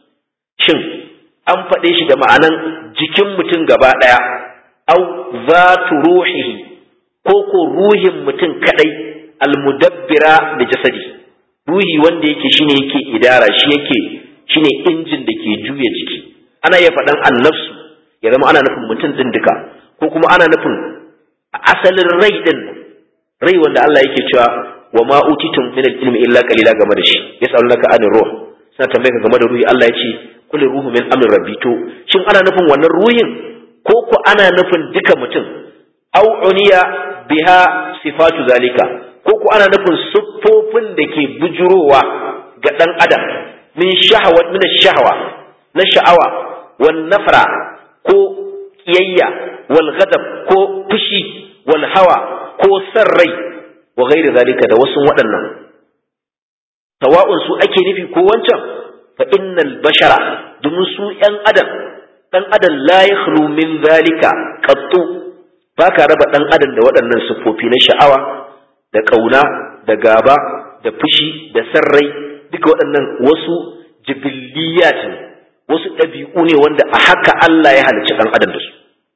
shin an faɗe shi da ma'anan jikin mutum gaba ɗaya au zatu ruhihi ko ko ruhin mutum kadai almudabbira da jasadi ruhi wanda yake shine yake idara shi yake shine injin da ke juya jiki ana iya faɗan annafsu ya zama ana nufin mutum ɗin duka ko kuma ana nufin asalin rai ɗin rai wanda Allah yake cewa wa ma utitum min al-ilmi illa qalila game da shi yas'alunaka anir ruh suna tambaye ka game da ruhi Allah ya ce kul ruhu min amri rabbi to shin ana nufin wannan ruhin ko ko ana nufin duka mutum au uniya biha sifatu zalika ko ko ana nufin siffofin da ke bujurowa ga dan adam min shahawa min shahawa na sha'awa wan nafra ko kiyayya wal ghadab ko fushi wal hawa ko san rai wa ghairi zalika da wasu waɗannan sawa'un su ake nufi ko wancan fa innal bashara domin su ‘yan adam ɗan adam la yakhlu min zalika qattu ba ka raba ɗan adam da waɗannan siffofi na sha'awa da ƙauna da gaba da fushi da sarrai duka waɗannan wasu jibilliyat ne wasu ɗabi'u ne wanda a haka Allah ya halicci ɗan adam da su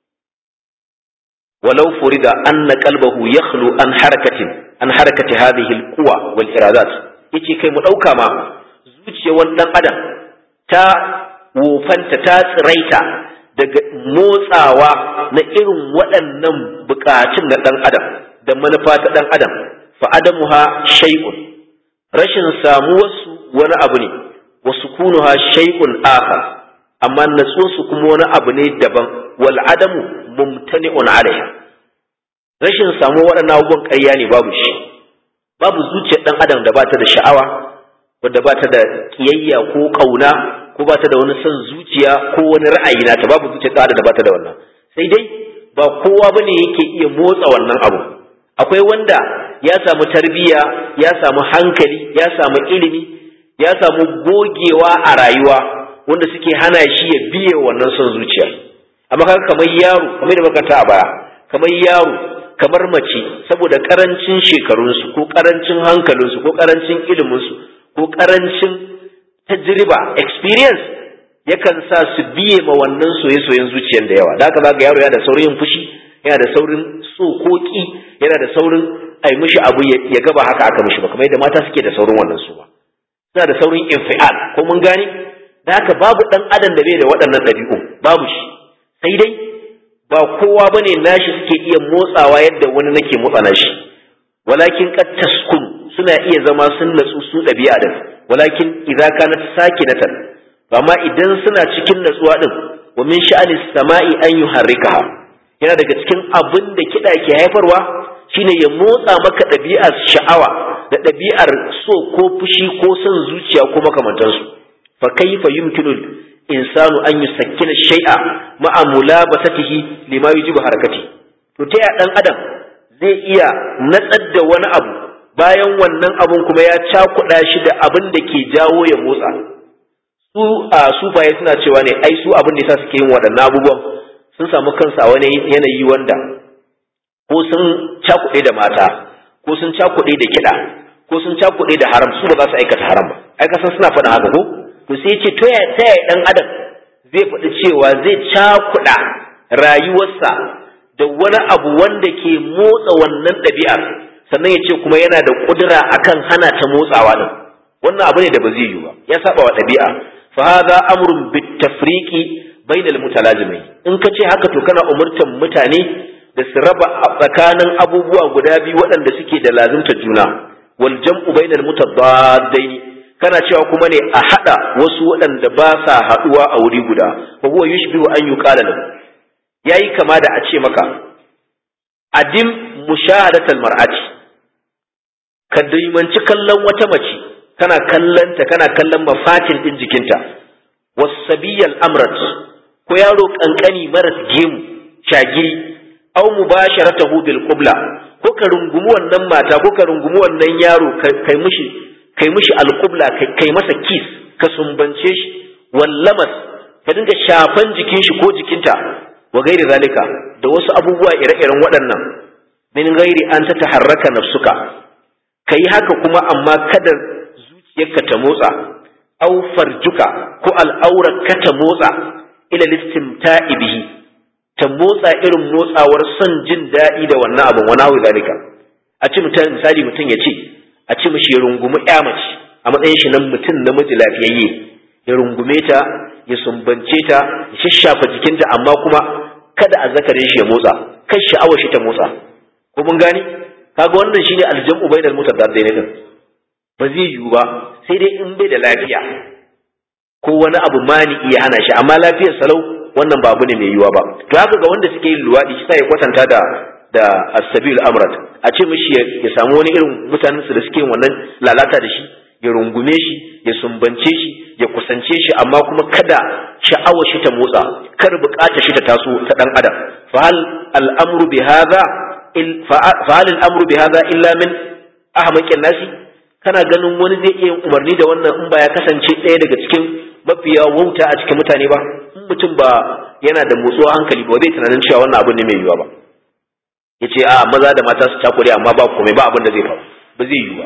walau furida anna qalbahu yakhlu an harakatin an harakati hadhihi alquwa wal iradat yace kai mu ɗauka ma zuciyar wani ɗan adam ta wofanta ta tsiraita daga motsawa na irin waɗannan buƙatun na ɗan adam da manufa ta ɗan adam fa adamuha shay'un rashin samuwarsu wani abu ne wa sukunuha shay'un akhar amma natsuwarsu kuma wani abu ne daban wal adamu mumtani'un alaiha rashin samuwar waɗannan abubuwan ƙarya ne babu shi babu zuciyar ɗan adam da ba ta da sha'awa wadda ba ta da kiyayya ko ƙauna ko ba ta da wani son zuciya ko wani ra'ayi na ta babu zuciya ta da ba ta da wannan sai dai ba kowa bane yake iya motsa wannan abu akwai wanda ya samu tarbiyya ya samu hankali ya samu ilimi ya samu gogewa a rayuwa wanda suke hana shi ya biye wannan son zuciya amma kaga kamar yaro kamar da makanta a baya kamar yaro kamar mace saboda karancin shekarunsu ko karancin hankalinsu ko karancin iliminsu ko karancin tajriba experience yakan sa su biye ma wannan soye-soyen zuciyar da yawa da haka zaka yaro yana da saurin fushi yana da saurin so ko ki yana da saurin ai mishi abu ya gaba haka aka mishi ba kamar yadda mata suke da saurin wannan su ba suna da saurin infial ko mun gane da haka babu dan adam da bai da waɗannan ɗabi'u babu shi sai dai ba kowa bane nashi suke iya motsawa yadda wani nake motsa nashi walakin qad taskun suna iya zama sun natsu su ɗabi'a din walakin idza kanat sakinatan amma idan suna cikin natsuwa din wa min sha'ani sama'i an yuharrikaha yana daga cikin abin da kiɗa ke haifarwa shine ya motsa maka ɗabi'ar sha'awa da ɗabi'ar so ko fushi ko son zuciya ko makamantansu fa kaifa yumkinu insanu an yusakkina shay'a ma'a mulabasatihi lima yujibu harakati to ta ya dan adam zai iya natsar da wani abu bayan wannan abun kuma ya cakuɗa shi da abin da ke jawo ya motsa su a sufaye suna cewa ne ai su abin da yasa suke yin waɗannan abubuwan sun samu kansu a wani yanayi wanda ko sun cakuɗe da mata ko sun cakuɗe da kiɗa ko sun cakuɗe da haram su ba za su aikata haram ba ai kasan suna faɗin haka ko to sai ce to ya ta yaya ɗan adam zai faɗi cewa zai cakuɗa rayuwarsa da wani abu wanda ke motsa wannan ɗabi'ar sannan ya ce kuma yana da ƙudura akan hana ta motsawa ɗin wannan abu ne da ba zai yiwu ba ya saba wa ɗabi'a fa hadha amrun bitafriqi bainal mutalazimai in ka ce haka to kana umurtan mutane da su raba tsakanin abubuwa guda biyu waɗanda suke da lazimta juna wal jam'u bainal mutabaddaini kana cewa kuma ne a hada wasu waɗanda ba sa haduwa a wuri guda wa huwa yushbihu an yuqala lahu yayi kama da a ce maka adim mushahadatal mar'ati ka daimanci kallon wata mace kana kallanta kana kallon mafatin din jikinta wasabiyal amrat ko yaro kankani maras gemu shagiri aw mubasharatahu bil qibla ko ka rungumi wannan mata ko ka rungumi wannan yaro kai mishi kai mishi al qibla kai masa kiss ka sumbance shi wallamas ka dinga shafan jikin shi ko jikinta wa gairi zalika da wasu abubuwa ire-iren waɗannan min gairi an ta taharraka nafsuka kai haka kuma amma kada zuciyarka ta motsa aw farjuka ko al'aurar ka ta motsa ila listimta'i bihi ta motsa irin motsawar son jin daɗi da wannan abin wani hawi zalika a ce mutum misali mutum ya ce a ce mishi ya rungumi ya mace a matsayin shi nan mutum namiji lafiyayye ya rungume ta ya sumbance ta ya shashafa jikinta amma kuma kada a zakarin shi ya motsa kan sha'awar shi ta motsa ko mun gani kaga wannan shine aljam'u bainal mutadaddain din ba zai yiwu ba sai dai in bai da lafiya ko wani abu mani iya hana shi amma lafiyar salau wannan ba abu ne mai yiwuwa ba to haka ga wanda suke yin luwadi shi sai ya kwatanta da da as-sabil amrat a ce mishi ya samu wani irin mutanen su da suke yin wannan lalata da shi ya rungume shi ya sumbance shi ya kusance shi amma kuma kada sha'awar shi ta motsa kar bukatar shi ta taso ta dan adam fa hal al-amru bi hadha fa hal al-amru bi hadha illa min ahmaqin nasi kana ganin wani zai iya umarni da wannan in ba ya kasance ɗaya daga cikin mafiya wauta a cikin mutane ba in mutum ba yana da motsuwa hankali ba zai tunanin cewa wannan abin ne mai yiwuwa ba ya ce a maza da mata su cakure amma ba komai ba abin da zai faru ba zai yiwu ba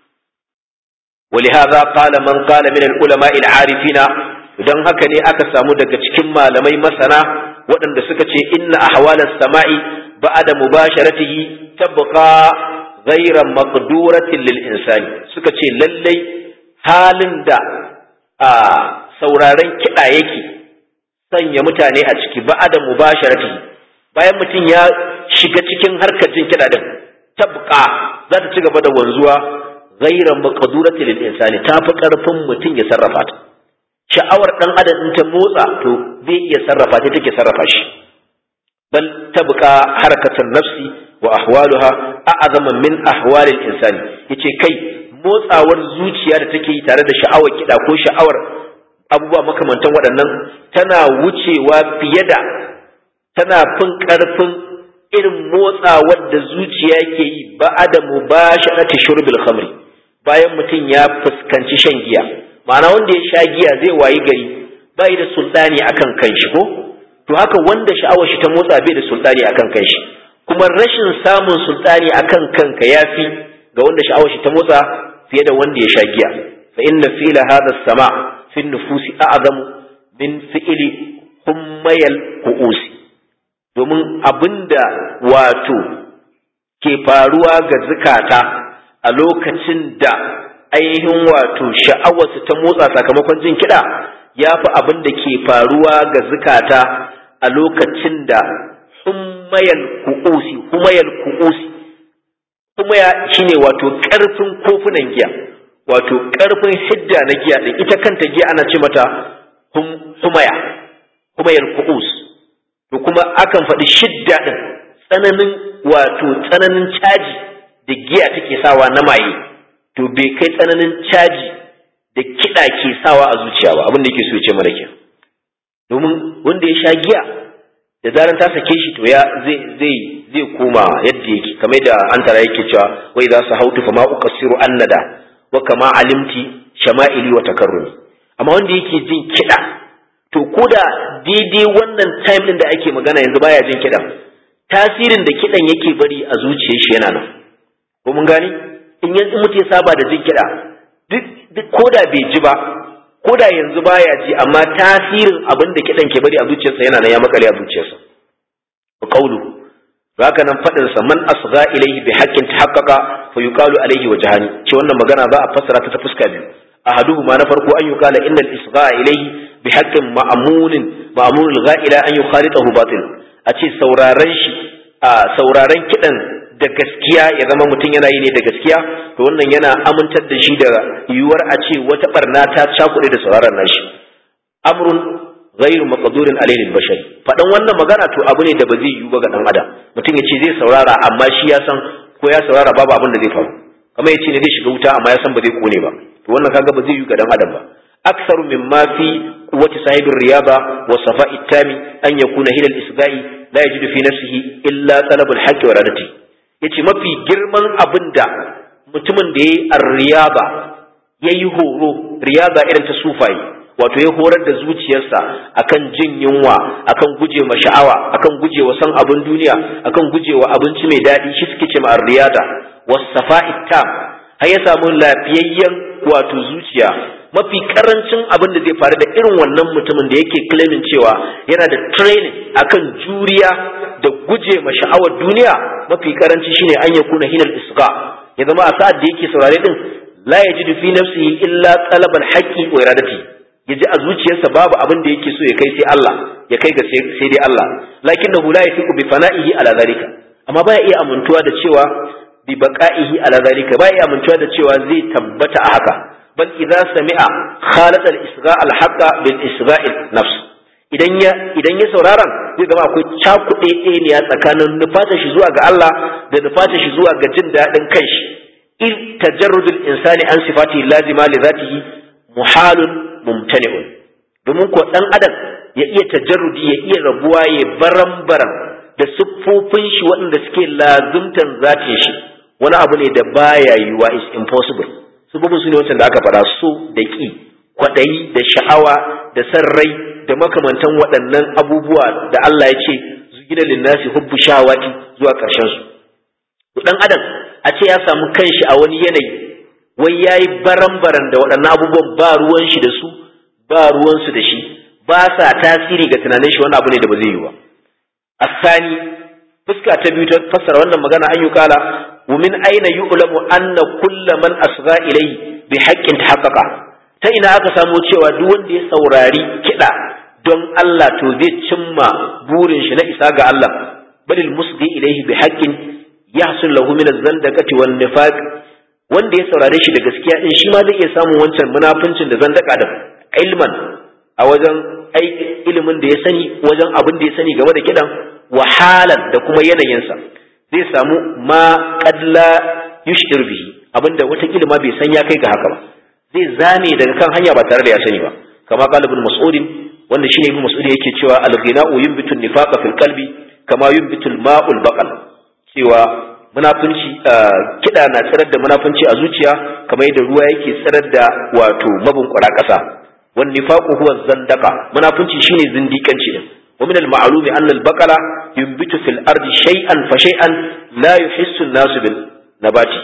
ولهذا قال من قال من العلماء العارفين idan haka ne aka samu daga cikin malamai masana waɗanda suka ce inna ahwalas sama'i ba'da mubasharatihi tabqa ghayra maqduratin lil insani suka ce lallai halin da a sauraren kiɗa yake sanya mutane a ciki ba'da mubasharatihi bayan mutum ya shiga cikin harkar jin kiɗa din tabqa za ta ci gaba da wanzuwa ghairan maqdurati lil insani ta fi karfin mutum ya sarrafa ta sha'awar dan adam in ta motsa to zai iya sarrafa ta take sarrafa shi bal tabqa harakatan nafsi wa ahwaluha a'zama min ahwalil insani yace kai motsawar zuciya da take yi tare da sha'awar kida ko sha'awar abubuwa makamantan waɗannan tana wucewa fiye da tana fin karfin irin motsawar da zuciya ke yi ba'ada mubasharati shurbil khamri bayan mutum ya fuskanci shan giya ma'ana wanda ya sha giya zai wayi gari bai da sultani akan kanshi ko to haka wanda sha'awar shi ta motsa bai da sultani akan kanshi kuma rashin samun sultani akan kanka yafi ga wanda sha'awar shi ta motsa fiye da wanda ya sha giya fa inna fi'la hadha sama fi nufusi a'zamu min fi'li hummayal qu'usi domin abinda wato ke faruwa ga zukata a lokacin da ainihin wato sha'awarsu ta motsa sakamakon jin kiɗa ya fi abin da ke faruwa ga zukata a lokacin da humayal ku'usi humayal ku'usi humaya shine wato ƙarfin kofunan giya wato ƙarfin hidda na giya ɗin ita kanta giya ana ce mata humaya humayal ku'us to kuma akan faɗi shidda ɗin tsananin wato tsananin caji da giya take sawa na maye to bai kai tsananin caji da kiɗa ke sawa a zuciya ba abin da yake so ce mana ke domin wanda ya sha giya da zaran ta sake shi to ya zai zai zai koma yadda yake kamar da an tara yake cewa wai za su hautu fa ma uqassiru annada wa kama alimti shama'ili wa takarrumi amma wanda yake jin kiɗa to koda daidai wannan time din da ake magana yanzu baya jin kiɗan tasirin da kiɗan yake bari a zuciyar shi yana nan ko mun gani in yanzu mutum ya saba da jin kiɗa duk ko da bai ji ba ko da yanzu baya ji amma tasirin abin da kiɗan ke bari a zuciyarsa yana nan ya makale a zuciyarsa qawlu haka nan fadin sa man asgha ilayhi bi haqqin tahaqqaqa fa yuqalu alayhi wajhani ce wannan magana za a fassara ta ta fuska biyu ahaduhu ma na farko an yuqala innal isgha ilayhi bi haqqin ma'munin ma'munul gha'ila an yukhalitahu batil a ce sauraren shi a sauraren kiɗan da gaskiya ya zama mutum yana yi ne da gaskiya to wannan yana amintar da shi da yiwuwar a ce wata barna ta cakuɗe da sauraron nashi amrun ghairu maqdurin alayhi bashar faɗan wannan magana to abu ne da ba zai yiwu ba ga dan adam mutum ya ce zai saurara amma shi ya san ko ya saurara babu abin da zai faru kamar ya ce ne zai shiga wuta amma ya san ba zai kone ba to wannan kaga ba zai yiwu ga dan adam ba aksaru mimma fi quwwati sahibir riyada wa safa'i tami an yakuna hilal isga'i la yajidu fi nafsihi illa talabul haqqi wa radati yace mafi girman abin da mutumin da yayi ar-riyada yayi horo riyada irin ta sufayi wato ya horar da zuciyarsa akan jin yunwa akan guje ma sha'awa akan guje wa san abin duniya akan guje wa abinci mai daɗi shi suke ce ma ar-riyada was-safa'i tam har ya samu lafiyayyen wato zuciya mafi karancin abin da zai faru da irin wannan mutumin da yake claiming cewa yana da training akan juriya da guje ma sha'awar duniya mafi karanci shine an ya kuna hinal isqa ya zama a sa'ad da yake saurare din la yajidu fi nafsihi illa talab al-haqqi wa iradati ya ji a zuciyarsa babu abin da yake so ya kai sai Allah ya kai ga sai dai Allah lakinnahu la yafiqu bi fana'ihi ala zalika amma baya iya amintuwa da cewa bi baqa'ihi ala zalika baya iya amintuwa da cewa zai tabbata a haka bal idza sami'a khalat al isra' al haqqa bil isra'i nafs idan ya idan ya sauraron zai zama akwai cakuɗe ɗaya tsakanin nufata shi zuwa ga Allah da nufata shi zuwa ga jin daɗin kanshi in tajarrudul insani an sifati lazima li zatihi muhalun mumtani'un domin ko dan adam ya iya tajarrudi ya iya rabuwa ya baran-baran da siffofin shi waɗanda suke lazumtan zatin shi wani abu ne da baya yiwuwa is impossible siffofin su ne wancan da aka faɗa so da ƙi kwaɗayi da sha'awa da san rai da makamantan waɗannan abubuwa da Allah ya ce zugina linnasi hubbu shawati zuwa ƙarshen su dan adam a ce ya samu kanshi a wani yanayi wai yayi baran-baran da waɗannan abubuwan ba ruwan shi da su ba ruwan su da shi ba sa tasiri ga tunanin shi wani abu ne da ba zai yi ba asani fuska ta biyu ta fassara wannan magana an yi kala wa min aina yu'lamu anna kullu man asgha ilayhi bi haqqin tahaqqaqa ta ina aka samu cewa duk wanda ya saurari kiɗa don Allah to zai cimma burin shi na isa ga Allah balil musghi ilayhi bi haqqin yahsul lahu min az-zandaqati wan nifaq wanda ya saurare shi da gaskiya din shi ma zai iya samun wancan munafincin da zandaka da ilman a wajen ilimin da ya sani wajen abin da ya sani game da kidan wahalan da kuma yanayinsa zai samu ma qadla yushir bihi abinda wata ma bai san ya kai ga haka ba zai zame daga kan hanya ba tare da ya sani ba kama qala ibn mas'ud wanda shine ibn mas'ud yake cewa al-ghina'u yunbitu an-nifaqa fil qalbi kama yunbitu al-ma'ul baqal cewa munafunci kiɗa na tsirar da munafunci a zuciya kamar yadda ruwa yake tsirar da wato mabunkura ƙasa wan nifaqu huwa zandaqa munafunci shine zindikanci din wa min al-ma'lumi anna al-baqala yunbitu fil ardi shay'an fa shay'an la yuhissu an-nasu bil nabati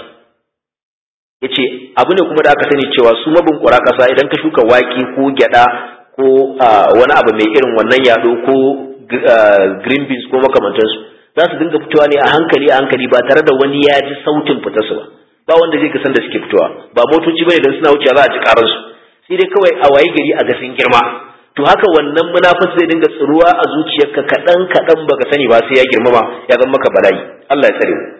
yace abu ne kuma da aka sani cewa su mabunkura ƙasa idan ka shuka wake ko gyada ko wani abu mai irin wannan yado ko green beans ko makamantansu za su dinga fitowa ne a hankali a hankali ba tare da wani ya ji sautin fitarsu ba ba wanda zai san da suke fitowa ba motoci bane dan suna wucewa za a ji karansu sai dai kawai a waye gari a gasin girma to haka wannan munafis zai dinga tsiruwa a zuciyarka kaɗan kaɗan baka sani ba sai ya girmama ya zama maka bala'i Allah ya tsare mu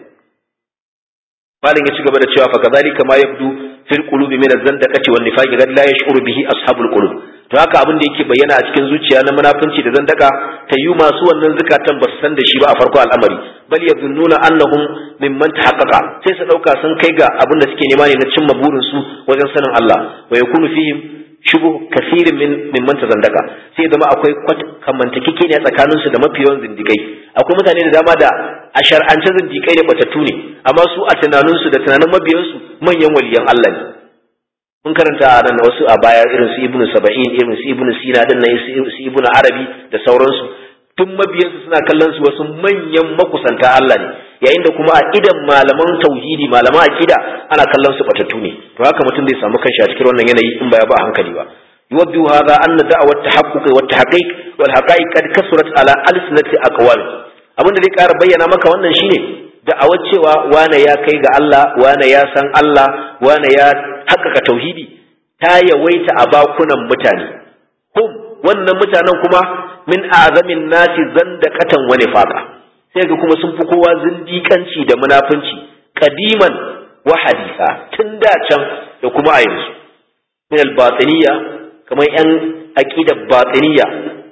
malin ya ci gaba da cewa fa kazalika ma yabdu fil qulubi min az-zandaqati wan nifaqi qad la yash'uru bihi ashabul qulub to haka abin da yake bayyana a cikin zuciya na munafunci da zandaka ta yi masu wannan zukatan ba su san da shi ba a farko al'amari bal yazunnuna annahum mimman tahaqqaqa sai su dauka sun kai ga abin da suke nema ne na cimma burin su wajen sanin Allah wa yakunu fihim shubuh kasirin min mimman tazandaka sai zama akwai kamantakeke ne tsakanin su da mafi yawan zindikai akwai mutane da dama da a shar'ance zindikai ne batattu ne amma su a tunanin su da tunanin mabiyansu manyan waliyan Allah ne mun karanta a nan wasu a baya irin su ibnu saba'in irin su ibnu sina din nan su ibnu arabi da sauransu tun mabiyansu suna kallon su wasu manyan makusanta Allah ne yayin da kuma a idan malaman tauhidi malaman aqida ana kallon su batattu ne to haka mutum zai samu kanshi a cikin wannan yanayi in ba ya ba a hankali ba yuwaddu hadha anna da'wat tahaqquq wa tahqiq wal haqa'iq qad kasurat ala alsinati aqwal abin da zai ƙara bayyana maka wannan shine da'awar cewa wane ya kai ga Allah wane ya san Allah wane ya haƙƙaƙa tauhidi ta yawaita a bakunan mutane hum wannan mutanen kuma min azamin nasi zandaqatan wa nifaqa sai ga kuma sun fi kowa zindiƙanci da munafunci qadiman wa hadisa tun da can da kuma a yanzu min al-batiniyya kamar yan aqidar batiniyya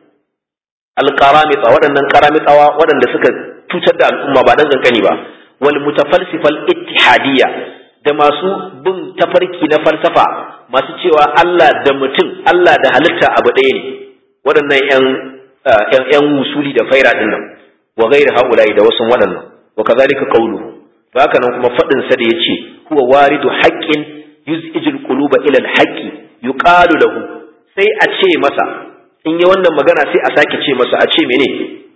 al-qaramita waɗannan qaramitawa waɗanda suka cutar da al'umma ba dan kankani ba wal mutafalsifal ittihadiyya da masu bin tafarki na falsafa masu cewa Allah da mutum Allah da halitta abu ɗaya ne waɗannan ƴan ƴan wusuli da faira din nan wa ghairi haula'i da wasu waɗannan wa kazalika qawluhu to haka nan kuma faɗin sa da yace huwa waridu haqqin yuz'ijul quluba ila al-haqqi yuqalu lahu sai a ce masa in yi wannan magana sai a sake ce masa a ce mene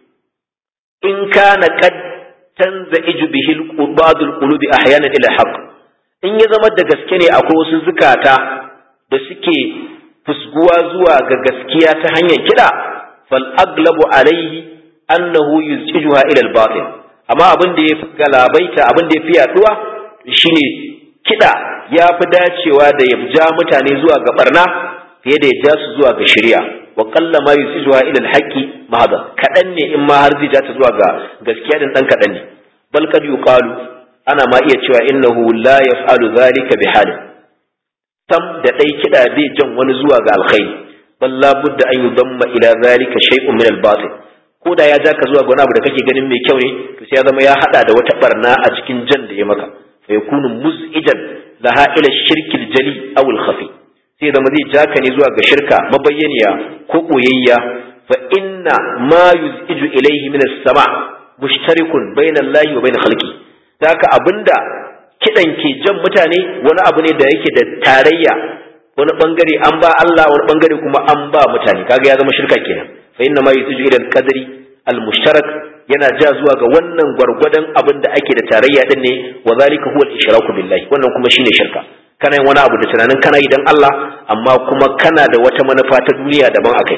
in kana qad tanza'iju bihi ba'dul qulubi ahyana ila haqq in ya zama da gaske ne akwai wasu zukata da suke fusguwa zuwa ga gaskiya ta hanyar kiɗa fal aglabu alaihi annahu yuz'ijuha ila al-batil amma abin da ya fi galabaita abin da ya fi yaduwa shine kiɗa ya fi dacewa da ya ja mutane zuwa ga barna fiye da ya ja su zuwa ga shari'a wa qalla ma yusijuha ila al-haqqi mahada kadan ne in ma har zai ja ta zuwa ga gaskiya din dan kadan ne bal kad yuqalu ana ma iya cewa innahu la yaf'alu dhalika bi halin sam da dai kida bai jan wani zuwa ga alkhairi bal la budda an yudamma ila dhalika shay'un min al-batil ko da ya ja ka zuwa ga wani abu da kake ganin mai kyau ne to sai ya zama ya hada da wata barna a cikin jan da ya maka fa yakunu muz'ijan laha ila shirki al-jali aw al-khafi sai zama zai ja ka ne zuwa ga shirka mabayyaniya ko koyayya fa inna ma yuz'iju ilayhi min as-sama mushtarikun bayna Allah wa bayna khalqi haka abinda kidan ke jan mutane wani abu ne da yake da tarayya wani bangare an ba Allah wani bangare kuma an ba mutane kaga ya zama shirka kenan fa inna ma yuz'iju ila al-qadri al-mushtarak yana ja zuwa ga wannan gwargwadon abin da ake da tarayya din ne wa zalika huwa al-ishraku billahi wannan kuma shine shirka kana yin wani abu da tunanin kana yi dan Allah amma kuma kana da wata manufa ta duniya daban akai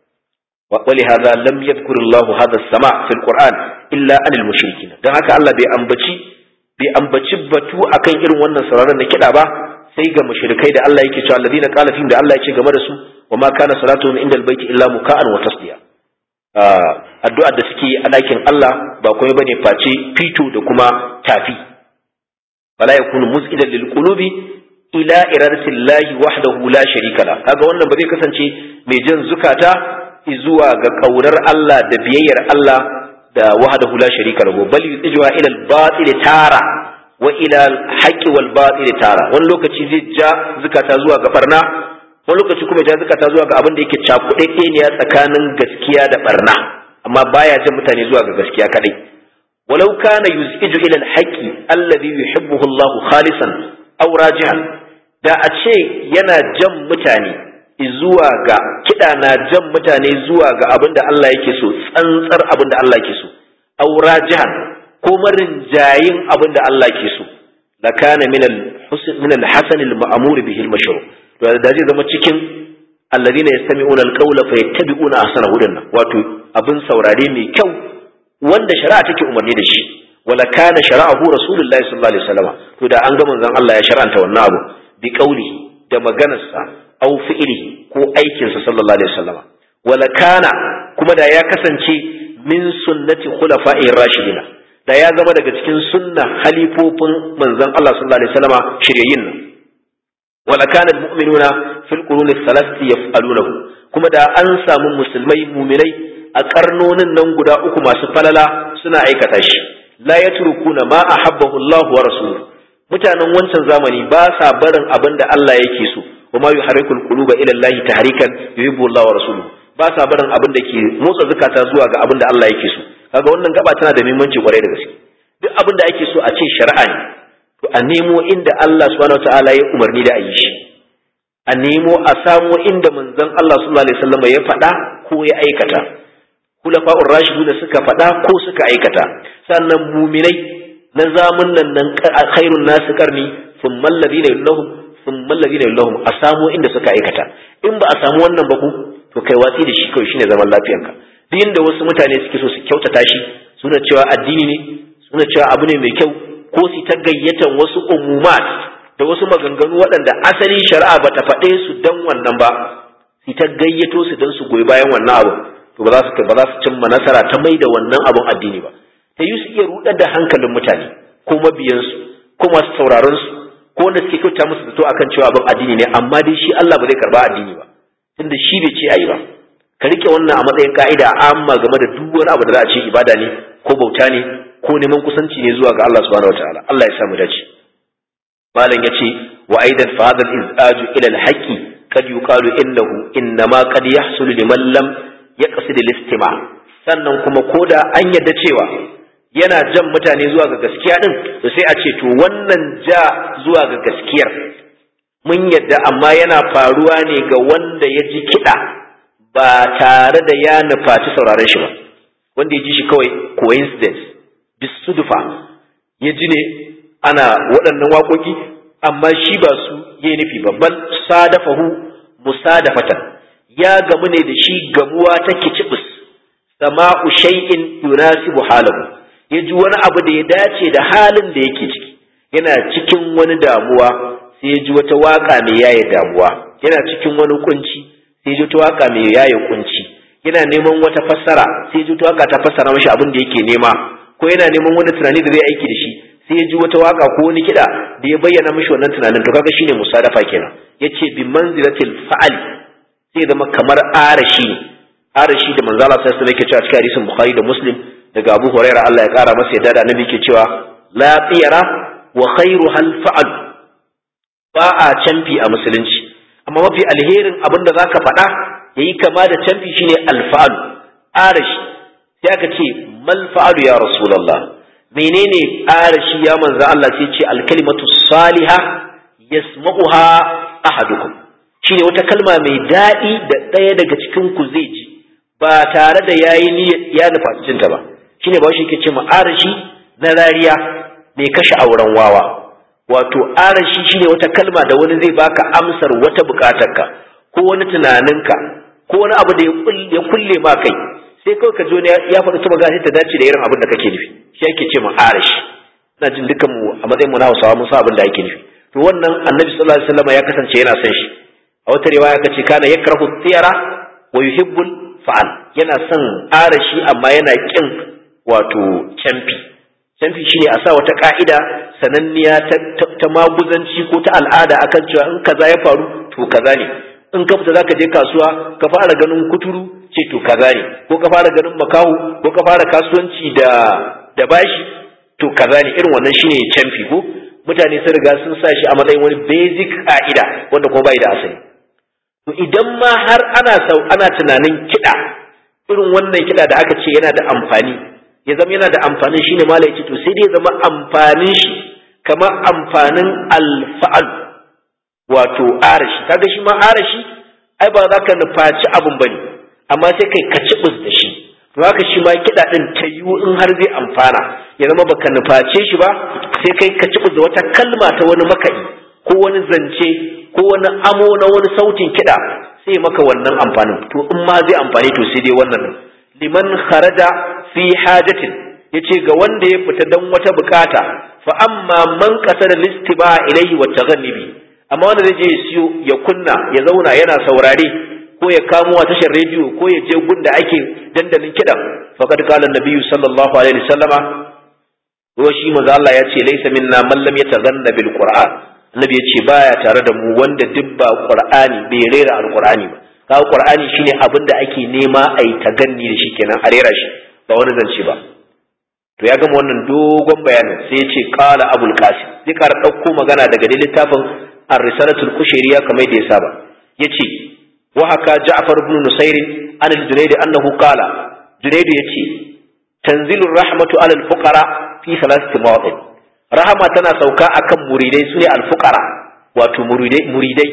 ولهذا لم يذكر الله هذا السماع في القرآن إلا عن المشركين dan haka Allah bai ambaci bai ambaci batu akan irin wannan sauraron na kiɗa ba sai ga mushrikai da Allah yake cewa alladhina qala fihim da Allah yake game da su wa ma kana salatuhum inda albayti illa muka'an wa tasdiya addu'ar da suke a ɗakin Allah ba kuma bane face fito da kuma tafi wala yakunu mus'idan lil qulubi ila iradatillahi wahdahu la sharika la kaga wannan ba zai kasance mai jan zukata zuwa ga kaurar Allah da biyayyar Allah da wahdahu la sharika lahu bal yujwa ila al-batil tara wa ila al-haqqi wal batil tara wani lokaci zai ja zukata zuwa ga barna wani lokaci kuma ja zukata zuwa ga abin da yake cakuɗaɗɗe ne tsakanin gaskiya da barna amma baya jan mutane zuwa ga gaskiya kadai walau kana yuziju ila al-haqqi alladhi yuhibbuhu Allah khalisan aw rajihan da a ce yana jan mutane zuwa ga kiɗa na jan mutane zuwa ga abin da Allah yake so tsantsar abin da Allah yake so aura jihan ko marin jayin abin da Allah yake so la kana min al min al hasan al ma'mur bihi al mashru to da zai zama cikin alladhina yastami'una al qawla fayattabi'una ahsanahu dinnan wato abin saurare mai kyau wanda shari'a take umarni da shi wala kana shara'ahu rasulullahi sallallahu alaihi wasallam to da an ga manzon Allah ya shar'anta wannan abu bi qawlihi da maganarsa aw fi'lihi ko aikinsa sallallahu alaihi wasallam wala kana kuma da ya kasance min sunnati khulafa'i rashidin da ya zama daga cikin sunna halifofin manzon Allah sallallahu alaihi wasallam shiryayin nan wala kana almu'minuna fil quruni thalathati yaf'alunahu kuma da an samu musulmai mu'minai a karnonin nan guda uku masu falala suna aikata shi la yatrukuna ma ahabbahu Allah wa rasuluhu mutanen wancan zamani ba sa barin abin da Allah yake so وما يحرك القلوب الى الله تحريكا يحب الله ورسوله ba sa barin abin da ke motsa zukata zuwa ga abin da Allah yake so kaga wannan gaba tana da muhimmanci kwarai da gaske duk abin da ake so a ce shari'a ne to a nemo inda Allah subhanahu wataala ya umarni da a yi shi a nemo a samo inda manzon Allah sallallahu alaihi wasallam ya faɗa ko ya aikata kulafa'ur rashidu da suka faɗa ko suka aikata sannan muminai na zamun nan nan khairun nasu karni thumma alladhina yallahum sun mallabi da lahum a samu inda suka aikata in ba a samu wannan ba ku to kai watsi da shi kawai shine zaman lafiyanka duk inda wasu mutane suke so su kyautata shi suna cewa addini ne suna cewa abu ne mai kyau ko su ta gayyatan wasu umumat da wasu maganganu waɗanda asali shari'a ba ta faɗe su dan wannan ba su ta gayyato su dan su goyi bayan wannan abu to ba za su ba za su cimma nasara ta mai da wannan abun addini ba ta yi su iya rudar da hankalin mutane ko mabiyansu ko masu sauraron su ko wanda suke kyauta musu zato akan cewa abin addini ne amma dai shi Allah ba zai karba addini ba tunda shi bai ce ayi ba ka rike wannan a matsayin ka'ida amma game da duk wani abu da za a ce ibada ne ko bauta ne ko neman kusanci ne zuwa ga Allah subhanahu wataala Allah ya samu dace malam yace wa aidan fa hadha al-izaju ila al-haqqi kad yuqalu innahu innama qad yahsulu liman lam yaqsid al-istima' sannan kuma koda an yadda cewa yana jan mutane zuwa ga gaskiya din to sai a ce to wannan ja zuwa ga gaskiyar mun yadda amma yana faruwa ne ga wanda ya ji kiɗa ba tare da ya nufaci sauraron shi ba wanda ya ji shi kawai coincidence bisudufa ya ji ne ana waɗannan waƙoƙi amma shi ba su ya nufi ba bal sadafahu musadafatan ya gamu ne da shi gamuwa ta kicibis sama'u shay'in yunasibu halahu ya ji wani abu da ya dace da halin da yake ciki yana cikin wani damuwa sai ya ji wata waka mai yaye damuwa yana cikin wani kunci sai ji waka mai yaye kunci yana neman wata fassara sai ji waka ta fassara mashi abin da yake nema ko yana neman wani tunani da zai aiki da shi sai ya ji wata waka ko wani kiɗa da ya bayyana mashi wannan tunanin to kaga shine musadafa kenan yace bi manzilatil fa'al sai zama kamar arashi arashi da manzo Allah sai alaihi yake cewa cikin hadisin Bukhari da Muslim daga Abu Hurairah Allah ya kara masa yadda da annabi yake cewa la tiyara wa khairu hal fa'al ba a canfi a musulunci amma mafi alherin abin da zaka faɗa yayi kama da canfi shine alfa'al arashi sai aka ce mal fa'alu ya rasulullah menene arashi ya manzo Allah sai ce alkalimatu saliha yasma'uha ahadukum shine wata kalma mai daɗi da ɗaya daga cikin ku zai ji ba tare da yayi niyyar ya nufa cinta ba shine ba shi yake ce ma arashi na rariya mai kashe auren wawa wato arashi shine wata kalma da wani zai baka amsar wata bukatarka ko wani tunaninka ko wani abu da ya kulle ma kai sai kawai ka ji wani ya faɗi ta magana ta dace da irin abin da kake nufi shi ake ce ma arashi ina jin dukkan mu a matsayin mu na Hausawa mun san abin da ake nufi to wannan Annabi sallallahu alaihi wasallam ya kasance yana son shi a wata riwaya ka ce kana yakrahu tiyara wa yuhibbul fa'al yana son arashi amma yana kin wato camfi camfi shine a sa wata ka'ida sananniya ta, maguzanci ko ta al'ada akan cewa in kaza ya faru to kaza ne in ka fita zaka je kasuwa ka fara ganin kuturu ce to kaza ne ko ka fara ganin makahu ko ka fara kasuwanci da da bashi to kaza ne irin wannan shine camfi ko mutane sun riga sun sa shi a matsayin wani basic ka'ida wanda kuma bai da asali to idan ma har ana sau ana tunanin kiɗa irin wannan kiɗa da aka ce yana da amfani ya zama yana da amfanin shine mala ya ce to sai dai ya zama amfanin shi kamar amfanin alfa'al wato arashi kaga shi ma arashi ai ba za ka nufaci abun bane amma sai kai ka cibus da shi to haka shi ma kiɗa ɗin ta yiwu in har zai amfana ya zama baka nuface shi ba sai kai ka cibus da wata kalma ta wani makaɗi ko wani zance ko wani amo na wani sautin kiɗa sai maka wannan amfanin to in ma zai amfani to sai dai wannan liman kharaja fi hajatin yace ga wanda ya fita dan wata bukata fa amma man qasada listiba ilayhi wa taghannibi amma wanda zai je ya siyo ya kunna ya zauna yana saurare ko ya kamo a tashar rediyo ko ya je gunda ake dandalin kiɗan faqad qala an-nabiyyu sallallahu alaihi wasallama ko shi manzo Allah ya ce laysa minna man lam yataghanna bil qur'an annabi ya ce baya tare da mu wanda duk ba qur'ani bai rera alqur'ani ba kaga qur'ani shine abin da ake nema a yi taganni da shi kenan a rera shi ba wani zance ba to ya gama wannan dogon bayanin sai ya ce qala abul qasim zai kara dauko magana daga littafin ar-risalatul kushairiya kamar da ya saba yace wa haka ja'far ibn nusair an al-junayd annahu qala junayd yace tanzilu rahmatu ala al-fuqara fi thalathati mawaqit rahama tana sauka akan muridai sune al-fuqara wato muridai muridai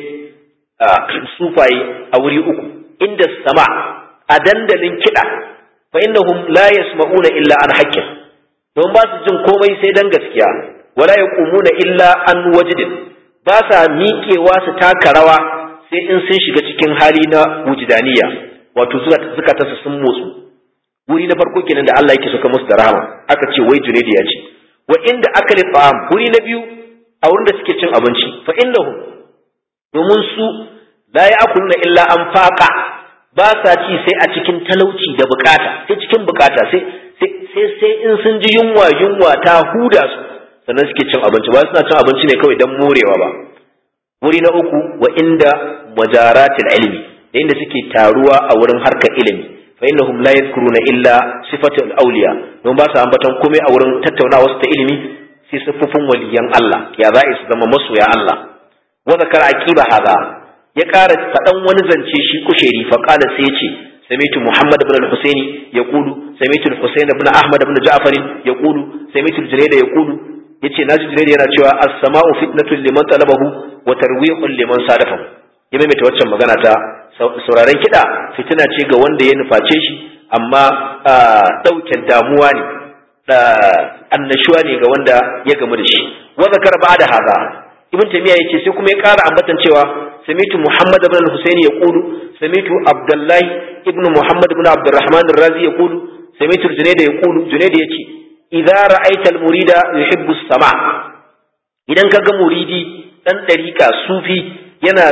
sufaye a wuri uku inda sama a dandalin kiɗa fa innahum la yasma'una illa an haqqin don ba su jin komai sai dan gaskiya wala yaqumuna illa an wajdin ba sa miƙewa su taka rawa sai in sun shiga cikin hali na wujdaniya wato suka tasa sun motsu wuri na farko kenan da Allah yake suka musu da rahama aka ce wai junaydi ya ce wa inda akali ta'am wuri na biyu a wurin da suke cin abinci fa innahum domin su la ya'kuluna illa an faqa ba sa ci sai a cikin talauci da bukata sai cikin bukata sai sai sai in sun ji yunwa yunwa ta huda su sannan suke cin abinci ba suna cin abinci ne kawai dan morewa ba wuri na uku wa inda majaratil ilmi da inda suke taruwa a wurin harkar ilimi fa innahum la yadhkuruna illa sifatul awliya don ba su ambaton komai a wurin tattaunawa su ta ilimi sai siffofin waliyan Allah ya za su zama masoya Allah wa zakara aqiba hada ya ƙara faɗan wani zance shi kusheri fa qala sai ya ce samitu muhammad ibn al-husaini yaqulu samitu al-husayn ibn ahmad ibn ja'far yaqulu samitu al-junayd yaqulu yace naji junayd yana cewa as-sama'u fitnatun liman talabahu wa tarwihun liman sadafahu ya maimaita waccan magana ta sauraren kiɗa fitina ce ga wanda ya nuface shi amma ɗauke damuwa ne annashuwa ne ga wanda ya gamu da shi wa zakar ba da haza ibn tamiya yace sai kuma ya ƙara ambatan cewa samitu muhammad ibn al-husaini yaqulu samitu abdullah ibn muhammad ibn abdurrahman ar-razi yaqulu samitu junayd yaqulu junayd yace idza ra'aita al-murida yuhibbu as-sama idan kaga muridi dan dariƙa sufi yana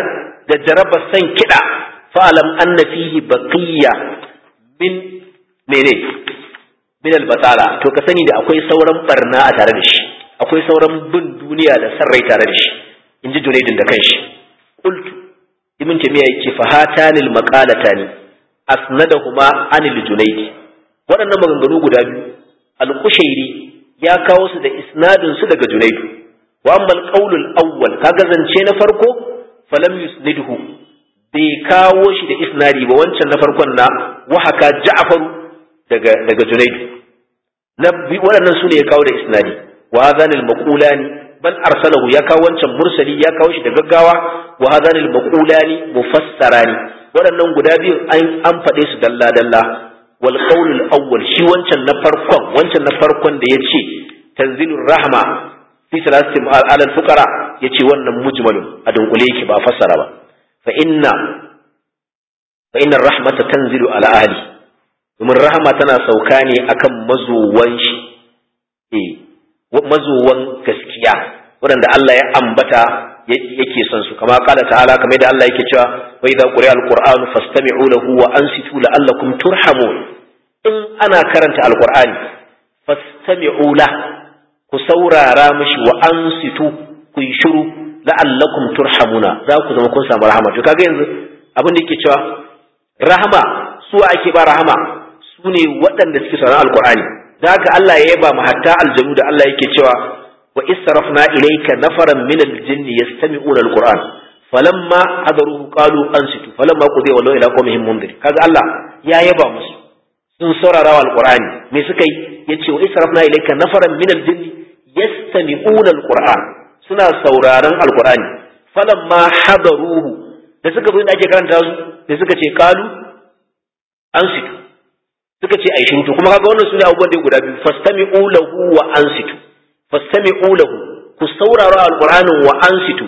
da jaraba san kiɗa fa'alam anna fihi baqiya min mene min albatala to ka sani da akwai sauran barna a tare da shi akwai sauran bin duniya da san rai tare da shi in ji junaidin da kanshi qultu ibn tamiya yake fa hatanil maqalatani asnadahuma anil junaidi waɗannan maganganu guda biyu al-kushairi ya kawo su da isnadin su daga junaidu wa amma al awwal kaga zance na farko falam yusnidhu bai kawo shi da isnadi ba wancan na farkon na wahaka ja'far daga daga junaidu na waɗannan su ne ya kawo da isnadi wa hadhanil maqulani bal arsalahu ya kawo wancan mursali ya kawo shi da gaggawa wa hadhanil maqulani mufassarani waɗannan guda biyu an faɗe su dalla dalla wal qawl al awwal shi wancan na farkon wancan na farkon da yace tanzilur rahma fi salasati ala al fuqara yace wannan mujmalun a dunkule yake ba fassara ba fa inna fa inna rahmata tanzilu ala ahli domin rahama tana sauka ne akan mazuwan shi eh mazuwan gaskiya waɗanda Allah ya ambata yake son su kama kala ta'ala kamar da Allah yake cewa wa idza quri'a al-qur'an fastami'u lahu wa ansitu la'allakum turhamun in ana karanta al-qur'ani fastami'u la ku saurara mishi wa ansitu ku yi shiru la'allakum turhamuna za ku zama kun samu rahama to kaga yanzu abin da yake cewa rahama su ake ba rahama su ne waɗanda suke sauraron al-qur'ani da haka Allah ya yaba mu hatta aljanu da Allah yake cewa wa israfna ilayka nafaran min aljinni yastami'una alquran falamma hadaruhu qalu ansitu falamma qudiya wallahu ila qawmihim mundir kaga Allah ya yaba musu sun saurara wa alqurani me suka yi yace wa israfna ilayka nafaran min aljinni yastami'una alquran suna sauraron alqurani falamma hadaruhu da suka zo inda ake karanta su da suka ce qalu ansitu suka ce ai shiru to kuma kaga wannan sune abubuwan da guda biyu fastami'u lahu wa ansitu fastami'u lahu ku saurara alqur'anin wa ansitu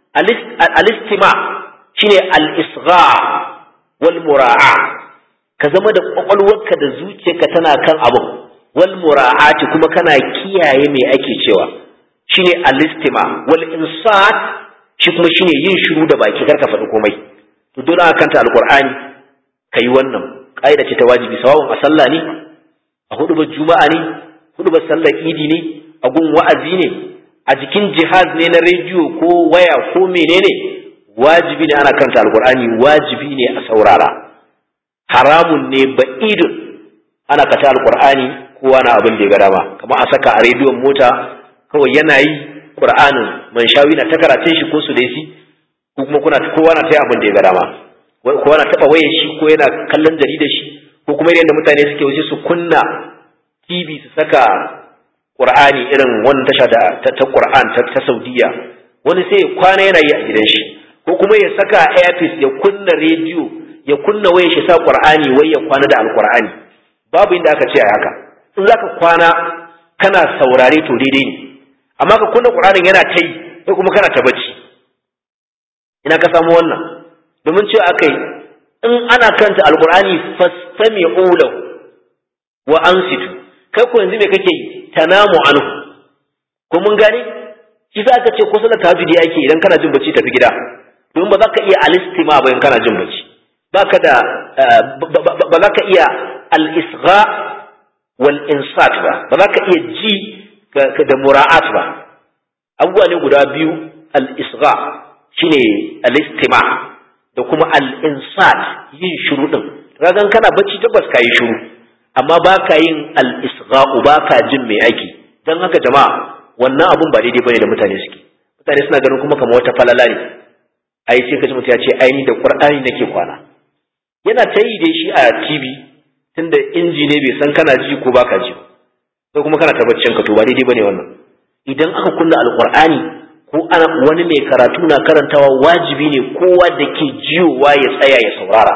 al-istima shine al-isgha wal mura'a ka zama da kwakwalwarka da zuciyarka tana kan abu wal mura'ati kuma kana kiyaye me ake cewa shine al-istima wal insat shi kuma shine yin shiru da baki karka faɗi komai to dole aka kanta alqur'ani kai wannan ƙa'ida ce ta wajibi sawawun a sallah ne a hudubar juma'a ne hudubar sallar idi ne a gun wa'azi ne a jikin jihaz ne na rediyo ko waya ko menene wajibi ne ana karanta alkur'ani wajibi ne a saurara haramun ne ba'idun ana kata alkur'ani kowa na abin da ya ga dama kamar a saka a rediyon mota kawai yana yi qur'anin man shawi na ta karatun shi ko su daisi ko kuma kuna kowa na ta abin da ya ga dama ko yana taba wayar shi ko yana kallon jaridar shi ko kuma yadda mutane suke wuce su kunna TV su saka Qur'ani irin wannan tasha da ta, ta Qur'an ta, ta Saudiya wani sai kwana yana yi a gidan shi ko kuma ya saka earpiece ya kunna rediyo ya kunna wayar shi sa Qur'ani wai ya kwana da Alqur'ani babu inda aka ce a haka in zaka kwana kana saurare to daidai ne amma ka kunna Qur'anin yana ta yi sai kuma kana ta bacci ina ka samu wannan domin cewa aka yi in ana kanta alkur'ani fastami'u lahu wa ansitu kai ko yanzu me kake yi tanamu anhu ko mun gane shi za ka ce ko sallar tahajjudi ake idan kana jin bacci tafi gida domin ba za ka iya alistima ba in kana jin bacci ba ka da ba za ka iya al-isgha wal insat ba ba za ka iya ji da mura'at ba abubuwa ne guda biyu al-isgha shine al-istima' da kuma al'insat yin shuru ɗin ragan kana bacci tabbas ka yi shuru amma ba ka yin al'isga'u ba ka jin mai aiki don haka jama'a wannan abun ba daidai bane da mutane suke mutane suna ganin kuma kamar wata falala ne ai sai kaji mutum ya ce ai ni da qur'ani nake kwana yana ta yi dai shi a tv tunda inji ne bai san kana ji ko baka ji sai kuma kana ta baccin ka to ba daidai bane wannan idan aka kunna alqur'ani ko ana wani mai karatu na karantawa wajibi ne kowa da ke jiyowa ya tsaya ya saurara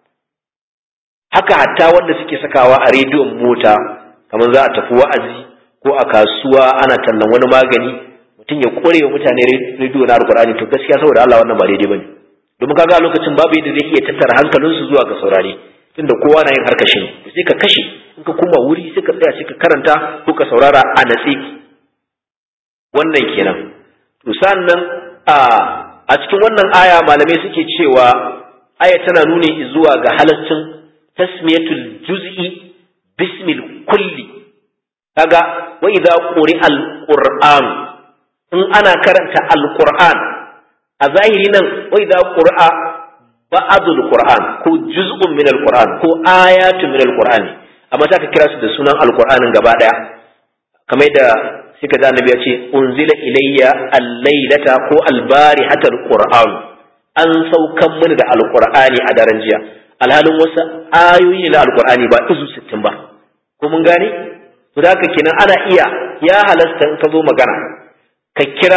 haka hatta wanda suke sakawa a rediyon mota kamar za a tafi wa'azi ko a kasuwa ana tallan wani magani mutum ya kore wa mutane rediyo na alkur'ani to gaskiya saboda Allah wannan ba daidai bane domin kaga a lokacin babu yadda zai iya tattara hankalinsu zuwa ga saurare tunda kowa na yin harkar shi ne sai ka kashe in ka kuma wuri sai ka tsaya sai ka karanta ko ka saurara a natsi wannan kenan to sannan a a cikin wannan aya malamai suke cewa aya tana nuni zuwa ga halaccin tasmiyatul juz'i bismil kulli kaga wa idza quri'a al-qur'an in ana karanta al-qur'an a zahiri nan wa idza quri'a ba'dul qur'an ko juz'un min al-qur'an ko ayatun min al-qur'an amma ta ka kira su da sunan al-qur'anin gaba daya kamar da suka da annabi ya ce unzila ilayya al-lailata ko al-barihata al-qur'an an saukan mini da al-qur'ani a daren jiya alhalin wasu ayoyi na al-qur'ani ba izu 60 ba ko mun gane to da haka kenan ana iya ya halasta in ka zo magana ka kira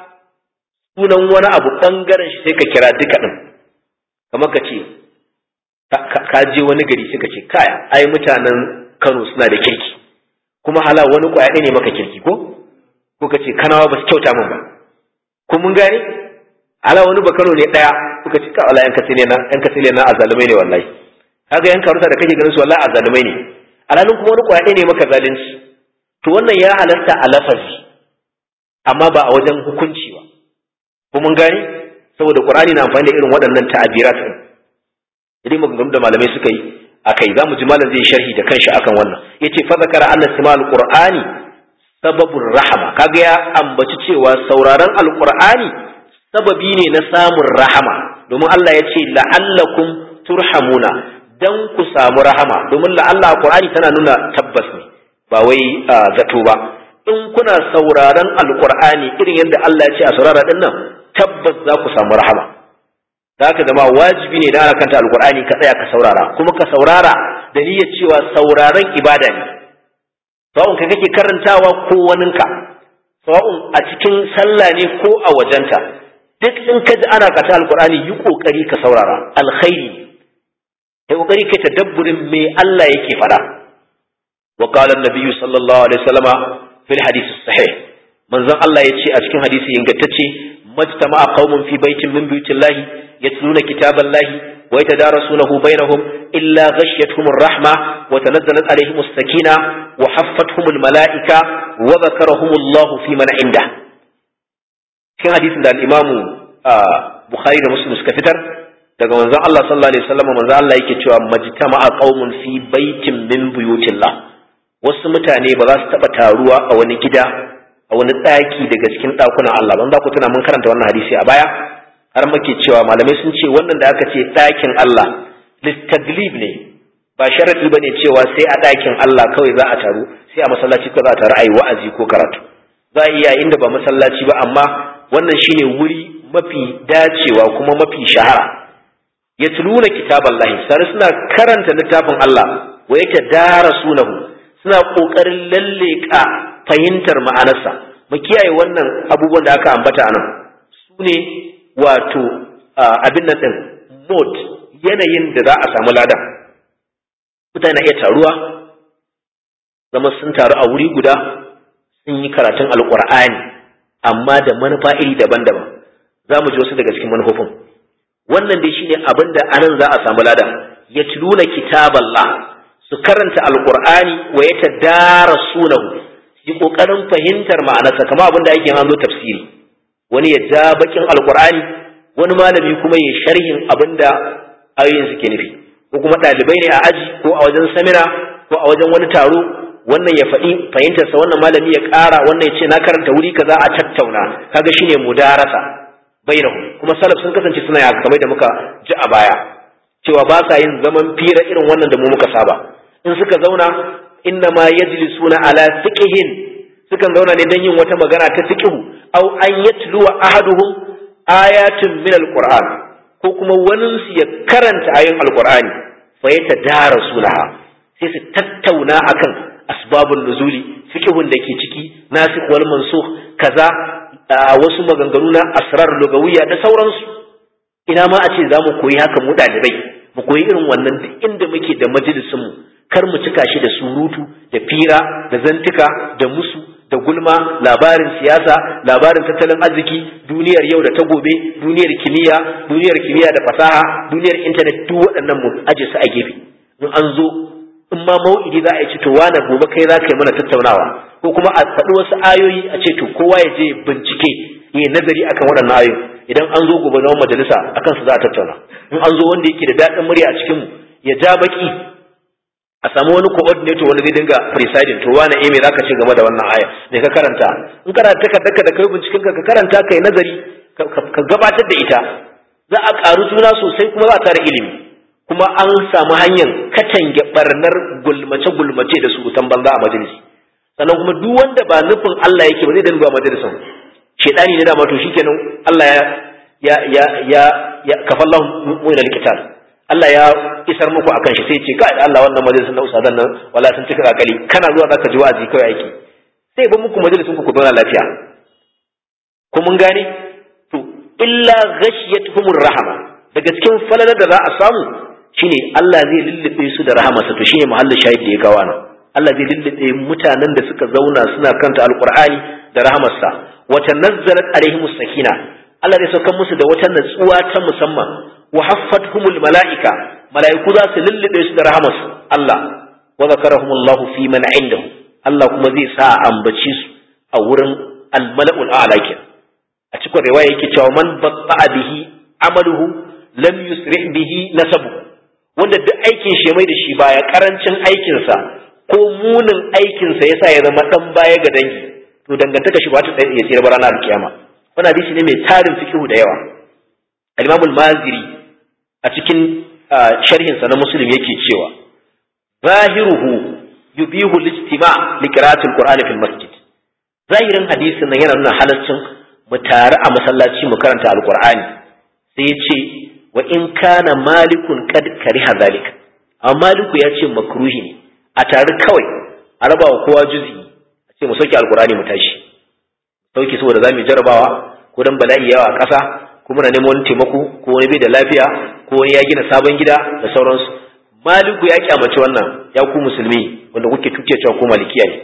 sunan wani abu bangaren shi sai ka kira duka din kamar ka ce ka je wani gari suka ce kaya ai mutanen Kano suna da kirki kuma hala wani kwaya ne maka kirki ko ko ka ce kanawa ba su kyauta min ba ko mun gane hala wani ba Kano ne daya kuka ce ka Allah yan kasile na yan kasile na azalumai ne wallahi kaga yan karuta da kake ganin su wallahi azalumai ne alalun kuma wani kwaya ne maka zalunci to wannan ya halarta a lafazi amma ba a wajen hukunci ba ko mun gane saboda Qur'ani na amfani da irin waɗannan ta'abirat din idan maganganu da malamai suka yi akai zamu ji malam zai sharhi da kanshi akan wannan yace fa zakara anna simal qur'ani sababur rahama kaga ya ambaci cewa sauraron alqur'ani sababi ne na samun rahama domin Allah ya ce la'allakum turhamuna dan ku samu rahama domin la'alla qur'ani tana nuna tabbas ne ba wai zato ba in kuna sauraron alqur'ani irin yadda Allah ya ce a saurara din nan tabbas za ku samu rahama za ka zama wajibi ne da ana kanta alkur'ani ka tsaya ka saurara kuma ka saurara da niyyar cewa sauraron ibada ne sawa'un ka kake karantawa ko waninka sawa'un a cikin sallah ne ko a wajenta duk in ka ji ana kata alkur'ani yi kokari ka saurara alkhairi kai kokari kai tadabburin me Allah yake fada wa qala an-nabiy sallallahu alaihi wasallama fil hadith sahih manzon Allah ya ce a cikin hadisi ingantacce majtama'a qaumun fi baitin min buyutillahi يتلون كتاب الله ويتدارسونه بينهم إلا غشيتهم الرحمة وتنزلت عليهم السكينة وحفتهم الملائكة وذكرهم الله في من عنده في حديث ده الإمام بخاري ومسلم سكفتر daga manzon Allah sallallahu alaihi wasallam manzon Allah yake cewa majtama'a qaumun fi baitin min buyutillah wasu mutane ba za su taba taruwa a wani gida a wani daki daga cikin dakunan Allah ban za ku tuna mun karanta wannan hadisi a baya har muke cewa malamai sun ce wannan da aka ce ɗakin Allah listaglib ne ba sharadi bane cewa sai a ɗakin Allah kawai za a taru sai a masallaci ko za a taru a yi wa'azi ko karatu za a iya inda ba masallaci ba amma wannan shine wuri mafi dacewa kuma mafi shahara yatluna kitaballahi sai suna karanta littafin Allah wa yake darasunahu suna kokarin lalleka fahimtar ma'anarsa mu kiyaye wannan abubuwan da aka ambata anan su ne wato abin nan ɗin mode yanayin da za a samu ladan mutane na iya taruwa zama sun taru a wuri guda sun yi karatun alƙur'ani amma da manufa iri daban-daban za mu ji wasu daga cikin manufofin wannan dai shine abin da anan za a samu ladan ya tiluna kitaballah su karanta alƙur'ani wa ya tadarasunahu su yi ƙoƙarin fahimtar ma'anarsa kamar abin da ake an zo tafsiri wani ya ja bakin alkur'ani wani malami kuma ya sharhin abinda ayoyin suke nufi ko kuma ɗalibai ne a aji ko a wajen samina ko a wajen wani taro wannan ya faɗi fahimtarsa wannan malami ya ƙara wannan ya ce na karanta wuri kaza a tattauna kaga shine mudarasa bainahu kuma salaf sun kasance suna yaka kamar da muka ji a baya cewa ba sa yin zaman fira irin wannan da mu muka saba in suka zauna inna ma yajlisuna ala fiqhin sukan zauna ne don yin wata magana ta fiqhu aw an yatluwa ahaduhum ayatun min alquran ko kuma wani su ya karanta ayoyin alqurani fa yatadarasunaha sai su tattauna akan asbabun nuzuli fiqhun da ke ciki nasikh wal mansukh kaza wasu maganganu na asrar lugawiyya da sauransu ina ma a ce za mu koyi haka mu ɗalibai mu koyi irin wannan duk inda muke da majalisinmu kar mu cika shi da surutu da fira da zantuka da musu da gulma labarin siyasa labarin tattalin arziki duniyar yau da ta gobe duniyar kimiyya duniyar kimiyya da fasaha duniyar intanet duk waɗannan mu aje su a gefe in an zo in ma mau'idi za a yi to wane gobe kai za ka yi mana tattaunawa ko kuma a faɗi wasu ayoyi a ce to kowa ya je bincike ya nazari akan waɗannan ayoyi idan an zo gobe zaman majalisa akan su za a tattauna in an zo wanda yake da daɗin murya a cikin mu ya ja baki a samu wani coordinator wanda zai dinga presiding to wani eh me zaka ce game da wannan aya me ka karanta in kana takardar da kai binciken ka ka karanta kai nazari ka gabatar da ita za a karu juna sosai kuma za a tara ilimi kuma an samu hanyar katange barnar gulmace gulmace da surutan banza a majalisi sannan kuma duk wanda ba nufin Allah yake ba zai dinga zuwa majalisin shedani ne da ma to shikenan Allah ya ya ya ya, ya kafallahu mu'minal qital Allah ya isar muku akan shi sai ce kai Allah wannan majalisin na usadan nan wala sun cika akali kana zuwa zaka ji wa'azi kai aiki sai ba muku majalisin ku ku zauna lafiya ko mun gane to illa ghashiyatuhumur rahama daga cikin falalar da za a samu shine Allah zai lullube su da rahamarsa to shine muhallin shahid da ya kawo nan Allah zai lullube mutanen da suka zauna suna kanta alqur'ani da rahamarsa wa tanazzalat alaihimus sakina Allah zai saukar musu da wata natsuwa ta musamman wa haffatuhumul mala'ika mala'iku za su lullube su da rahamar Allah wa zakarahumullahu fi man indahu Allah kuma zai sa ambaci su a wurin al-mala'ul a'la a cikin riwaya yake cewa man batta'a bihi amaluhu lam yusri bihi nasabu wanda duk aikin shi mai da shi baya karancin aikinsa ko munin aikinsa yasa ya zama dan baya ga dangi to dangantaka shi ba ta ya tsira ranar alkiyama wannan hadisi ne mai tarin fikihu da yawa al-Imam al-Maziri a cikin sharhinsa na Muslim yake cewa zahiruhu yubihu al-ijtima' li qira'ati al-Qur'an fil masjid zahirin hadisin nan yana nuna halaccin mu tare a masallaci mu karanta al-Qur'ani sai ya ce wa in kana malikun kad kariha zalika amma maliku ya ce makruhi ne a tare kawai a raba wa kowa juzi a ce mu sauke al-Qur'ani mu tashi sauki saboda za mu jarabawa ko dan bala'i yawa a ƙasa ko muna neman wani taimako ko wani bai da lafiya ko wani ya gina sabon gida da sauransu maliku ya kyamaci wannan ya ku musulmi wanda kuke tuke cewa ko malikiya ne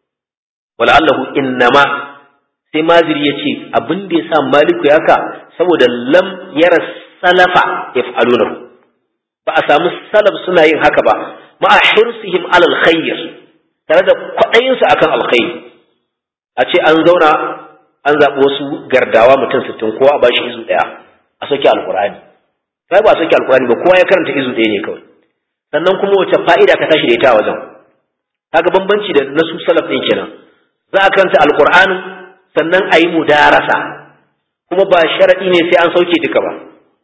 wala allahu innama sai maziri ya ce abin da ya sa maliku ya ka saboda lam yara salafa yaf'alunahu ba a samu salaf suna yin haka ba ma'a hirsihim alal khair tare da kwaɗayinsu akan alkhairi a ce an zauna an zaɓi wasu gardawa mutum sittin kowa a bashi izu ɗaya a soke alkur'ani sai ba a soke alkur'ani ba kowa ya karanta izu ɗaya ne kawai sannan kuma wace fa'ida ka tashi da ita a wajen kaga bambanci da na su salaf ɗin kenan za a karanta alkur'anin sannan a yi mudarasa kuma ba sharaɗi ne sai an sauke duka ba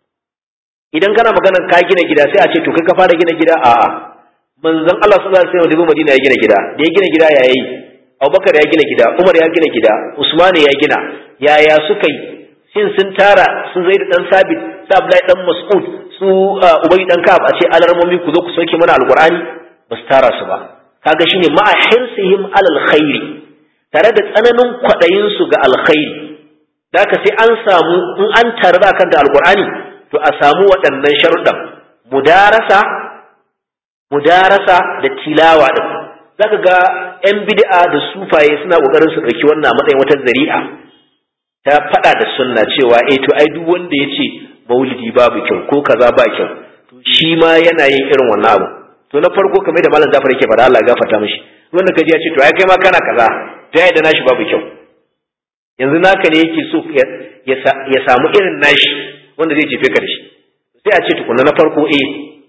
idan kana maganar ka gina gida sai a ce to kai ka fara gina gida a'a manzon Allah sallallahu alaihi wasallam da Madina ya gina gida da ya gina gida ya yi Abubakar ya gina gida, Umar ya gina gida, Usman ya gina, yaya suka yi, shin sun tara su zai dan sabit, su Abdullahi dan Mas'ud, su Ubay dan Ka'ab a ce alarmomi ku zo ku sauke mana alqur'ani ba su tara su ba. Kaga shine ma'a hirsihim alal khairi, tare da tsananin kwaɗayin su ga alkhairi. Daka sai an samu in an tare da kanta alqur'ani to a samu waɗannan sharuɗan mudarasa mudarasa da tilawa din zaka ga yan bid'a da sufaye suna kokarin su dauki wannan a matsayin wata zari'a ta fada da sunna cewa eh to ai duk wanda yace maulidi babu kyau ko kaza ba kyau to shi ma yana yin irin wannan abu to na farko kamar da malam Jafar yake fara Allah gafarta mishi wanda kaji ya ce to ai kai ma kana kaza to ai da nashi babu kyau yanzu naka ne yake so ya samu irin nashi wanda zai jefe ka da shi sai a ce tukunna na farko eh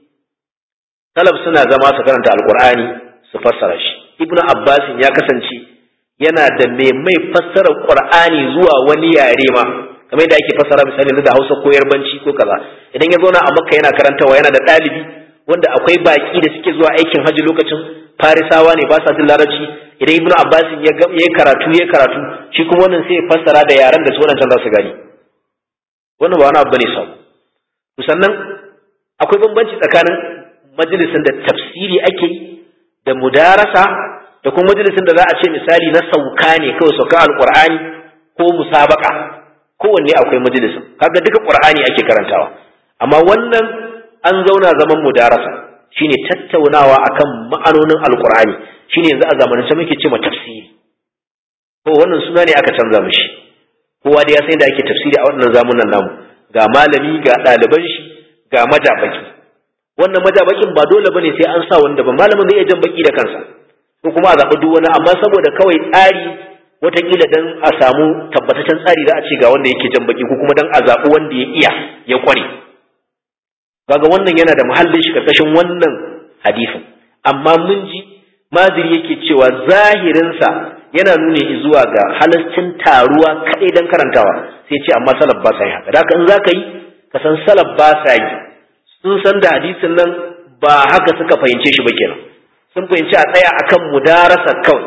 salaf suna zama su karanta alqur'ani su fassara shi ibnu abbas ya kasance yana da mai mai fassara qur'ani zuwa wani yare ma kamar yadda ake fassara misali da hausa ko yarbanci ko kaza idan ya zauna a makka yana karantawa yana da ɗalibi wanda akwai baki da suke zuwa aikin hajji lokacin farisawa ne ba sa jin larabci idan ibnu abbas ya yi karatu ya karatu shi kuma wannan sai ya fassara da yaren da su wannan za su gani wannan ba wani abu bane sabo sannan akwai bambanci tsakanin majalisin da tafsiri ake yi da mudarasa da kuma majalisin da za a ce misali na sauka ne kawai sauka alqur'ani ko musabaka kowanne akwai majalisin kaga duka qur'ani ake karantawa amma wannan an zauna zaman mudarasa shine tattaunawa akan ma'anonin alqur'ani shine yanzu a zamanance muke ce ma tafsiri ko wannan suna ne aka canza mishi kowa da ya san da ake tafsiri a wannan zamunan namu ga malami ga ɗaliban shi ga majabaki wannan majabakin ba dole bane sai an sa wanda ba malamin zai iya jan baki da kansa ko kuma a zaɓi duk wani amma saboda kawai tsari watakila dan a samu tabbataccen tsari za a ce ga wanda yake jan baki ko kuma dan a zaɓi wanda ya iya ya kware kaga wannan yana da muhallin shi karkashin wannan hadisin amma mun ji maziri yake cewa zahirinsa yana nuni zuwa ga halascin taruwa kaɗai don karantawa sai ce amma salaf ba sa yi haka da in za ka yi ka san salaf ba sa yi sun san da hadisin nan ba haka suka fahimce shi ba kenan sun fahimci a tsaya akan mudarasa kawai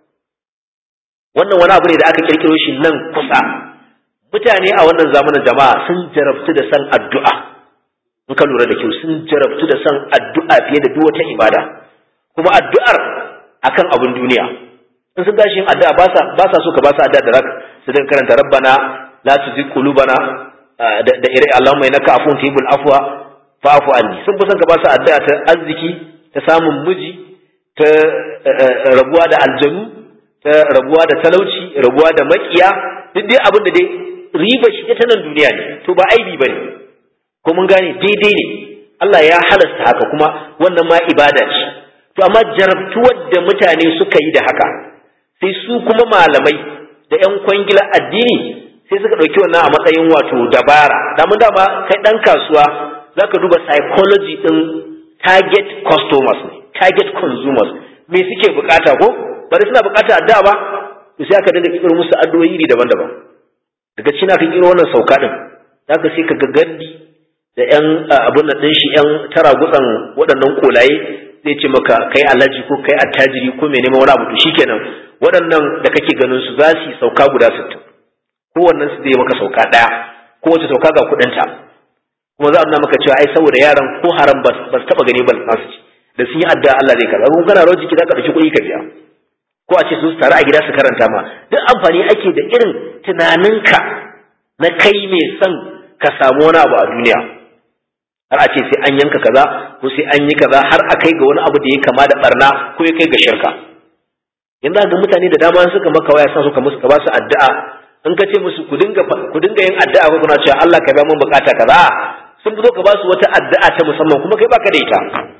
wannan wani abu ne da aka kirkiro shi nan kusa mutane a wannan zamanin jama'a sun jarabtu da san addu'a in ka lura da kyau sun jarabtu da san addu'a fiye da duk wata ibada kuma addu'ar akan abin duniya in sun tashi yin addu'a ba sa ba sa so ka ba su addu'a da rak su dinga karanta rabbana la tuzigh qulubana da ire Allahumma innaka afuwun tuhibbul afwa fa'fu anni sun fi son ka ba su addu'a ta arziki ta samun miji ta rabuwa da aljanu ta rabuwa da talauci rabuwa da makiya duk dai abin da dai riba shi ta nan duniya ne to ba aibi bane ko mun gane daidai ne Allah ya halasta haka kuma wannan ma ibada ce to amma jarabtuwar da mutane suka yi da haka sai su kuma malamai da yan kwangila addini sai suka ɗauki wannan a matsayin wato dabara damun dama kai ɗan kasuwa za ka duba psychology ɗin target customers ne target consumers me suke bukata ko bari suna bukata addu'a ba to sai aka dinga kiro musu addu'o'i iri daban-daban daga cikin aka kiro wannan sauka din zaka sai ka ga gandi da yan abun nan din shi yan tara gutsan waɗannan kolaye zai ce maka kai alhaji ko kai attajiri ko mai neman wani abu to shikenan waɗannan da kake ganin su za su yi sauka guda sittin kowannen su zai maka sauka ɗaya kowace sauka ga kuɗinta kuma za a nuna maka cewa ai saboda yaran ko haram ba su taɓa gani ba su ci da sun yi addu'a Allah zai karɓa kuma kana rawar jiki za ka ɗauki kuɗi ka biya ko a ce su tare a gida su karanta ma duk amfani ake da irin tunaninka na kai mai son ka samu wani abu a duniya har a ce sai an yanka kaza ko sai an yi kaza har a kai ga wani abu da ya kama da barna ko ya kai ga shirka yanzu ga mutane da dama suka maka waya sa suka musu ka ba su addu'a in ka ce musu ku dinga ku dinga yin addu'a ko kuna cewa Allah ka biya mun bukata kaza sun zo ka ba su wata addu'a ta musamman kuma kai baka da ita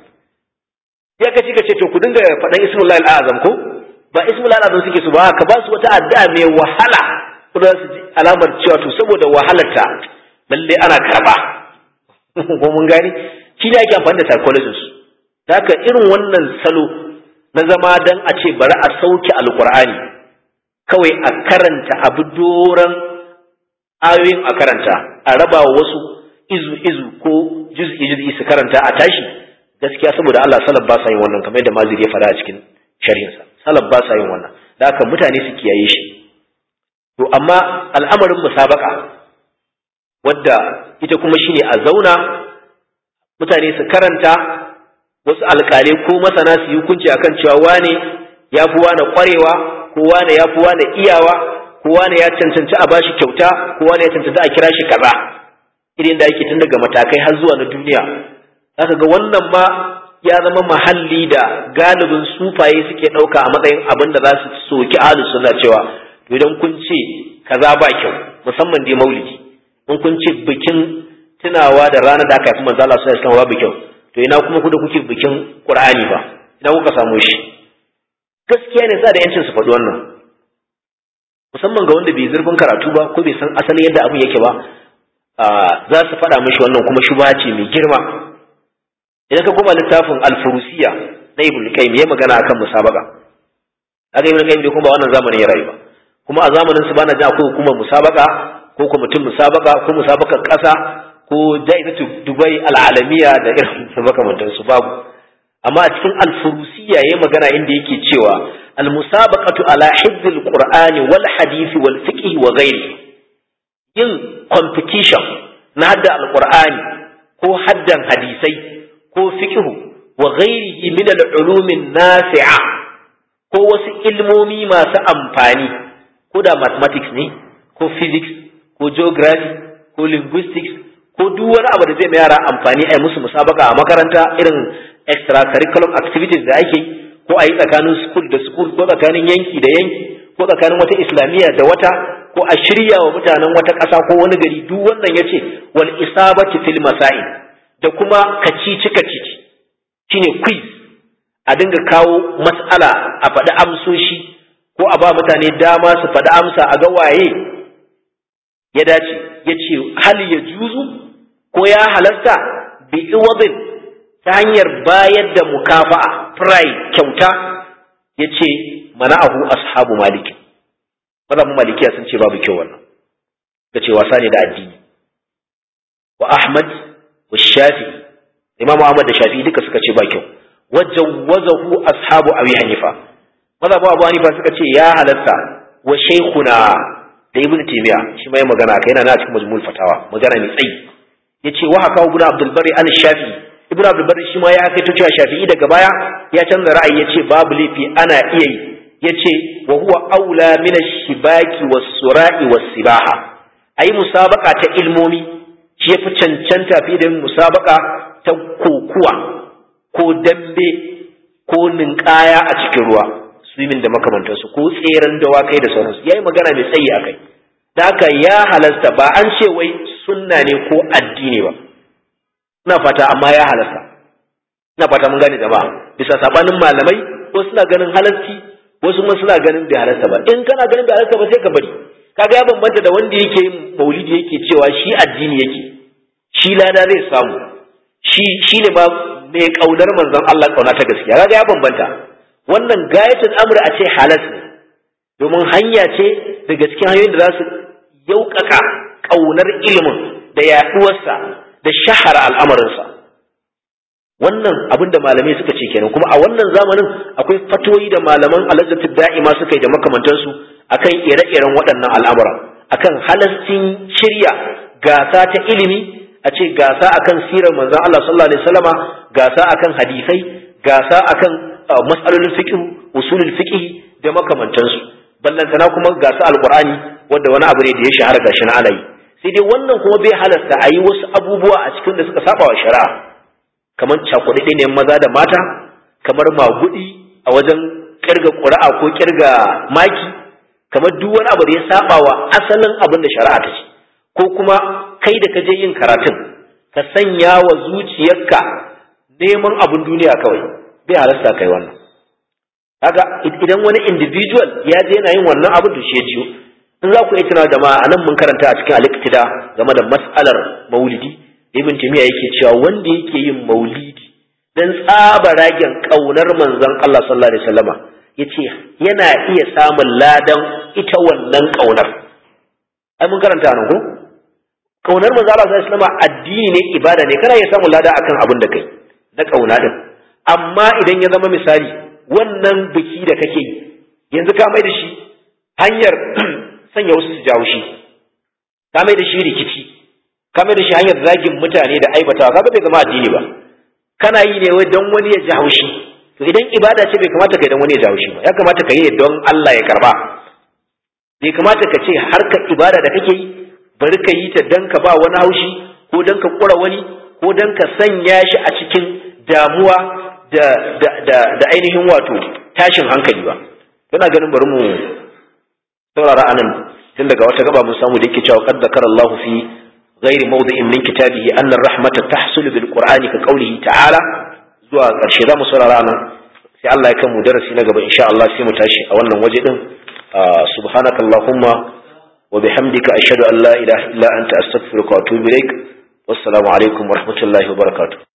ya kace ka ce to ku dinga faɗan ismullahi al'azam ko ba ismullahi al'azam suke su ba ka ba su wata addu'a mai wahala kuma su ji alamar cewa to saboda wahalarta lalle ana karba ko mun gani shi ne ake amfani da psychologist haka irin wannan salo na zama dan a ce bari a sauke alqur'ani kawai a karanta abu doran ayoyin a karanta a raba wasu izu izu ko juz'i juz'i su karanta a tashi gaskiya saboda Allah salaf ba sa yin wannan kamar yadda maziri ya faɗa a cikin sharhinsa salaf ba sa yin wannan da haka mutane su kiyaye shi to amma al'amarin musabaka wadda ita kuma shine a zauna mutane su karanta wasu alƙalai ko masana su yi hukunci akan cewa wane ya fi wane ƙwarewa ko wane ya fi wane iyawa ko wane ya cancanci a bashi kyauta ko wane ya cancanci a kira shi kaza irin da yake tun daga matakai har zuwa na duniya zaka ga wannan ma ya zama mahalli da galibin sufaye suke ɗauka a matsayin abin da za su soki ahlus sunna cewa to idan kun ce kaza ba kyau musamman dai maulidi in kun ce bikin tunawa da ranar da aka haifi manzo Allah sallallahu alaihi wasallam babu kyau to ina kuma ku da kuke bikin Qur'ani ba ina kuka samu shi gaskiya ne sa da yancin su faɗi wannan musamman ga wanda bai zurfin karatu ba ko bai san asalin yadda abin yake ba za su faɗa mishi wannan kuma shubha ce mai girma idan ka koma littafin al-furusiya na ibn qayyim ya magana akan musabaka aka ibn qayyim dai kuma ba wannan zamanin ya rayu ba kuma a zamanin su bana jin akwai hukumar musabaka ko kwamitin musabaka ko musabakar ƙasa ko jaizatu dubai al'alamiya da irin makamantan su babu amma a cikin al-furusiya yayi magana inda yake cewa al-musabaqatu ala hifdhil qur'ani wal hadisi wal fiqh wa ghairi yin competition na hadda al-qur'ani ko haddan hadisai ko fiqh wa ghairihi min al-ulum nafi'a ko wasu ilmomi masu amfani ko da mathematics ne ko physics ko geography ko linguistics ko duk wani abu da zai ma yara amfani a musu musabaka a makaranta irin extracurriculum activities da ake ko a yi tsakanin school da school ko tsakanin yanki da yanki ko tsakanin wata islamiyya da wata ko a shirya wa mutanen wata ƙasa ko wani gari duk wannan ya ce wal isabati fil masail da kuma kacici kacici shine quiz a dinga kawo mas'ala a faɗi amsoshi ko a ba mutane dama su faɗi amsa a ga waye ya dace ya ce hal ya juzu ko ya halasta bi iwadin ta hanyar bayar da mukafa'a fry kyauta ya ce mana'ahu ashabu maliki mazhabin malikiya sun ce babu kyau wannan ka ce wasa ne da addini wa ahmad wa shafi imam ahmad da shafi duka suka ce ba kyau wajen wazahu ashabu abi hanifa mazhabu abu hanifa suka ce ya halatta wa shaykhuna da ibn taymiya shi mai magana kai yana na cikin majmu'ul fatawa magana mai tsayi yace wa haka ibn abdul bari al shafi ibn abdul bari shi ma ya kai cewa shafi'i daga baya ya canza ra'ayi yace babu laifi ana iya yi yace wa huwa aula min ash-shibaki was-sura'i was-sibaha ayi musabaka ta ilmomi shi yafi cancanta fi da musabaka ta kokuwa ko dambe ko ninkaya a cikin ruwa swimming da makamantansu ko tseren dawakai da sauransu yayi magana mai tsayi akai da haka ya halasta ba an ce wai sunna ne ko addini ba ina fata amma ya halasta ina fata mun gane jama'a bisa sabanin malamai ko suna ganin halarci wasu kuma suna ganin bai halasta ba in kana ganin bai halasta ba sai ka bari kaga ya bambanta da wanda yake yin maulidi yake cewa shi addini yake shi lada zai samu shi shi ne ma mai kaunar manzon Allah kauna ta gaskiya kaga ya bambanta wannan gayatul amri a ce halas ne domin hanya ce daga cikin hanyoyin da za su yaukaka kaunar ilimin da yaduwarsa da shahara al'amarinsa wannan abin da malamai suka ce kenan kuma a wannan zamanin akwai fatoyi da malaman alazzatul da'ima suka yi da makamantansu akan ire-iren waɗannan al'amura akan halastin shirya gasa ta ilimi a ce gasa akan sirar manzon Allah sallallahu alaihi wasallama gasa akan hadisai gasa akan mas'alolin fiqh usulul fiqh da makamantansu ballantana kuma gasa alqur'ani wanda wani abu ne da ya shahara gashi na alayi sai dai wannan kuma bai halasta a yi wasu abubuwa a cikin da suka saba wa shari'a kamar cakuɗaɗe ne maza da mata kamar magudi a wajen kirga ƙuri'a ko kirga maki kamar duk wani abu da ya saba wa asalin abin da shari'a ta ce ko kuma kai da ka je yin karatun ka sanya wa zuciyarka neman abin duniya kawai bai halasta kai wannan kaga idan wani individual ya je yana yin wannan abin da shi ya ciyo in za ku yi tuna jama'a anan mun karanta a cikin aliktida game da mas'alar maulidi ibn timiya yake cewa wanda yake yin maulidi dan tsaba ragen kaunar manzon Allah sallallahu alaihi wasallama yace yana iya samun ladan ita wannan kaunar ai mun karanta nan ko kaunar manzon Allah sallallahu alaihi wasallama addini ne ibada ne kana iya samun lada akan abin da kai na kauna din amma idan ya zama misali wannan biki da kake yi yanzu ka mai da shi hanyar sanya wasu su jawo shi ka mai da shi rikici ka mai da shi hanyar zagin mutane da aibatawa kaga bai zama addini ba kana yi ne wai don wani ya ji haushi to idan ibada ce bai kamata kai don wani ya ji haushi ba ya kamata ka yi ne don Allah ya karba bai kamata ka ce harkar ibada da kake yi bari ka yi ta don ka ba wani haushi ko don ka kura wani ko don ka sanya shi a cikin damuwa da da da, da ainihin wato tashin hankali ba kana ganin bari mu saurara anan tun daga wata gaba mun samu da yake cewa qad zakara Allah fi ghairi mawdi'in min kitabihi anna ar-rahmata tahsulu bil qur'ani ka qawlihi ta'ala zuwa karshe za mu saurara anan sai Allah ya kan mu darasi na gaba insha Allah sai mu tashi a wannan waje din subhanakallahumma wa bihamdika ashhadu an la ilaha illa anta astaghfiruka wa atubu ilaik wassalamu alaikum wa rahmatullahi wa barakatuh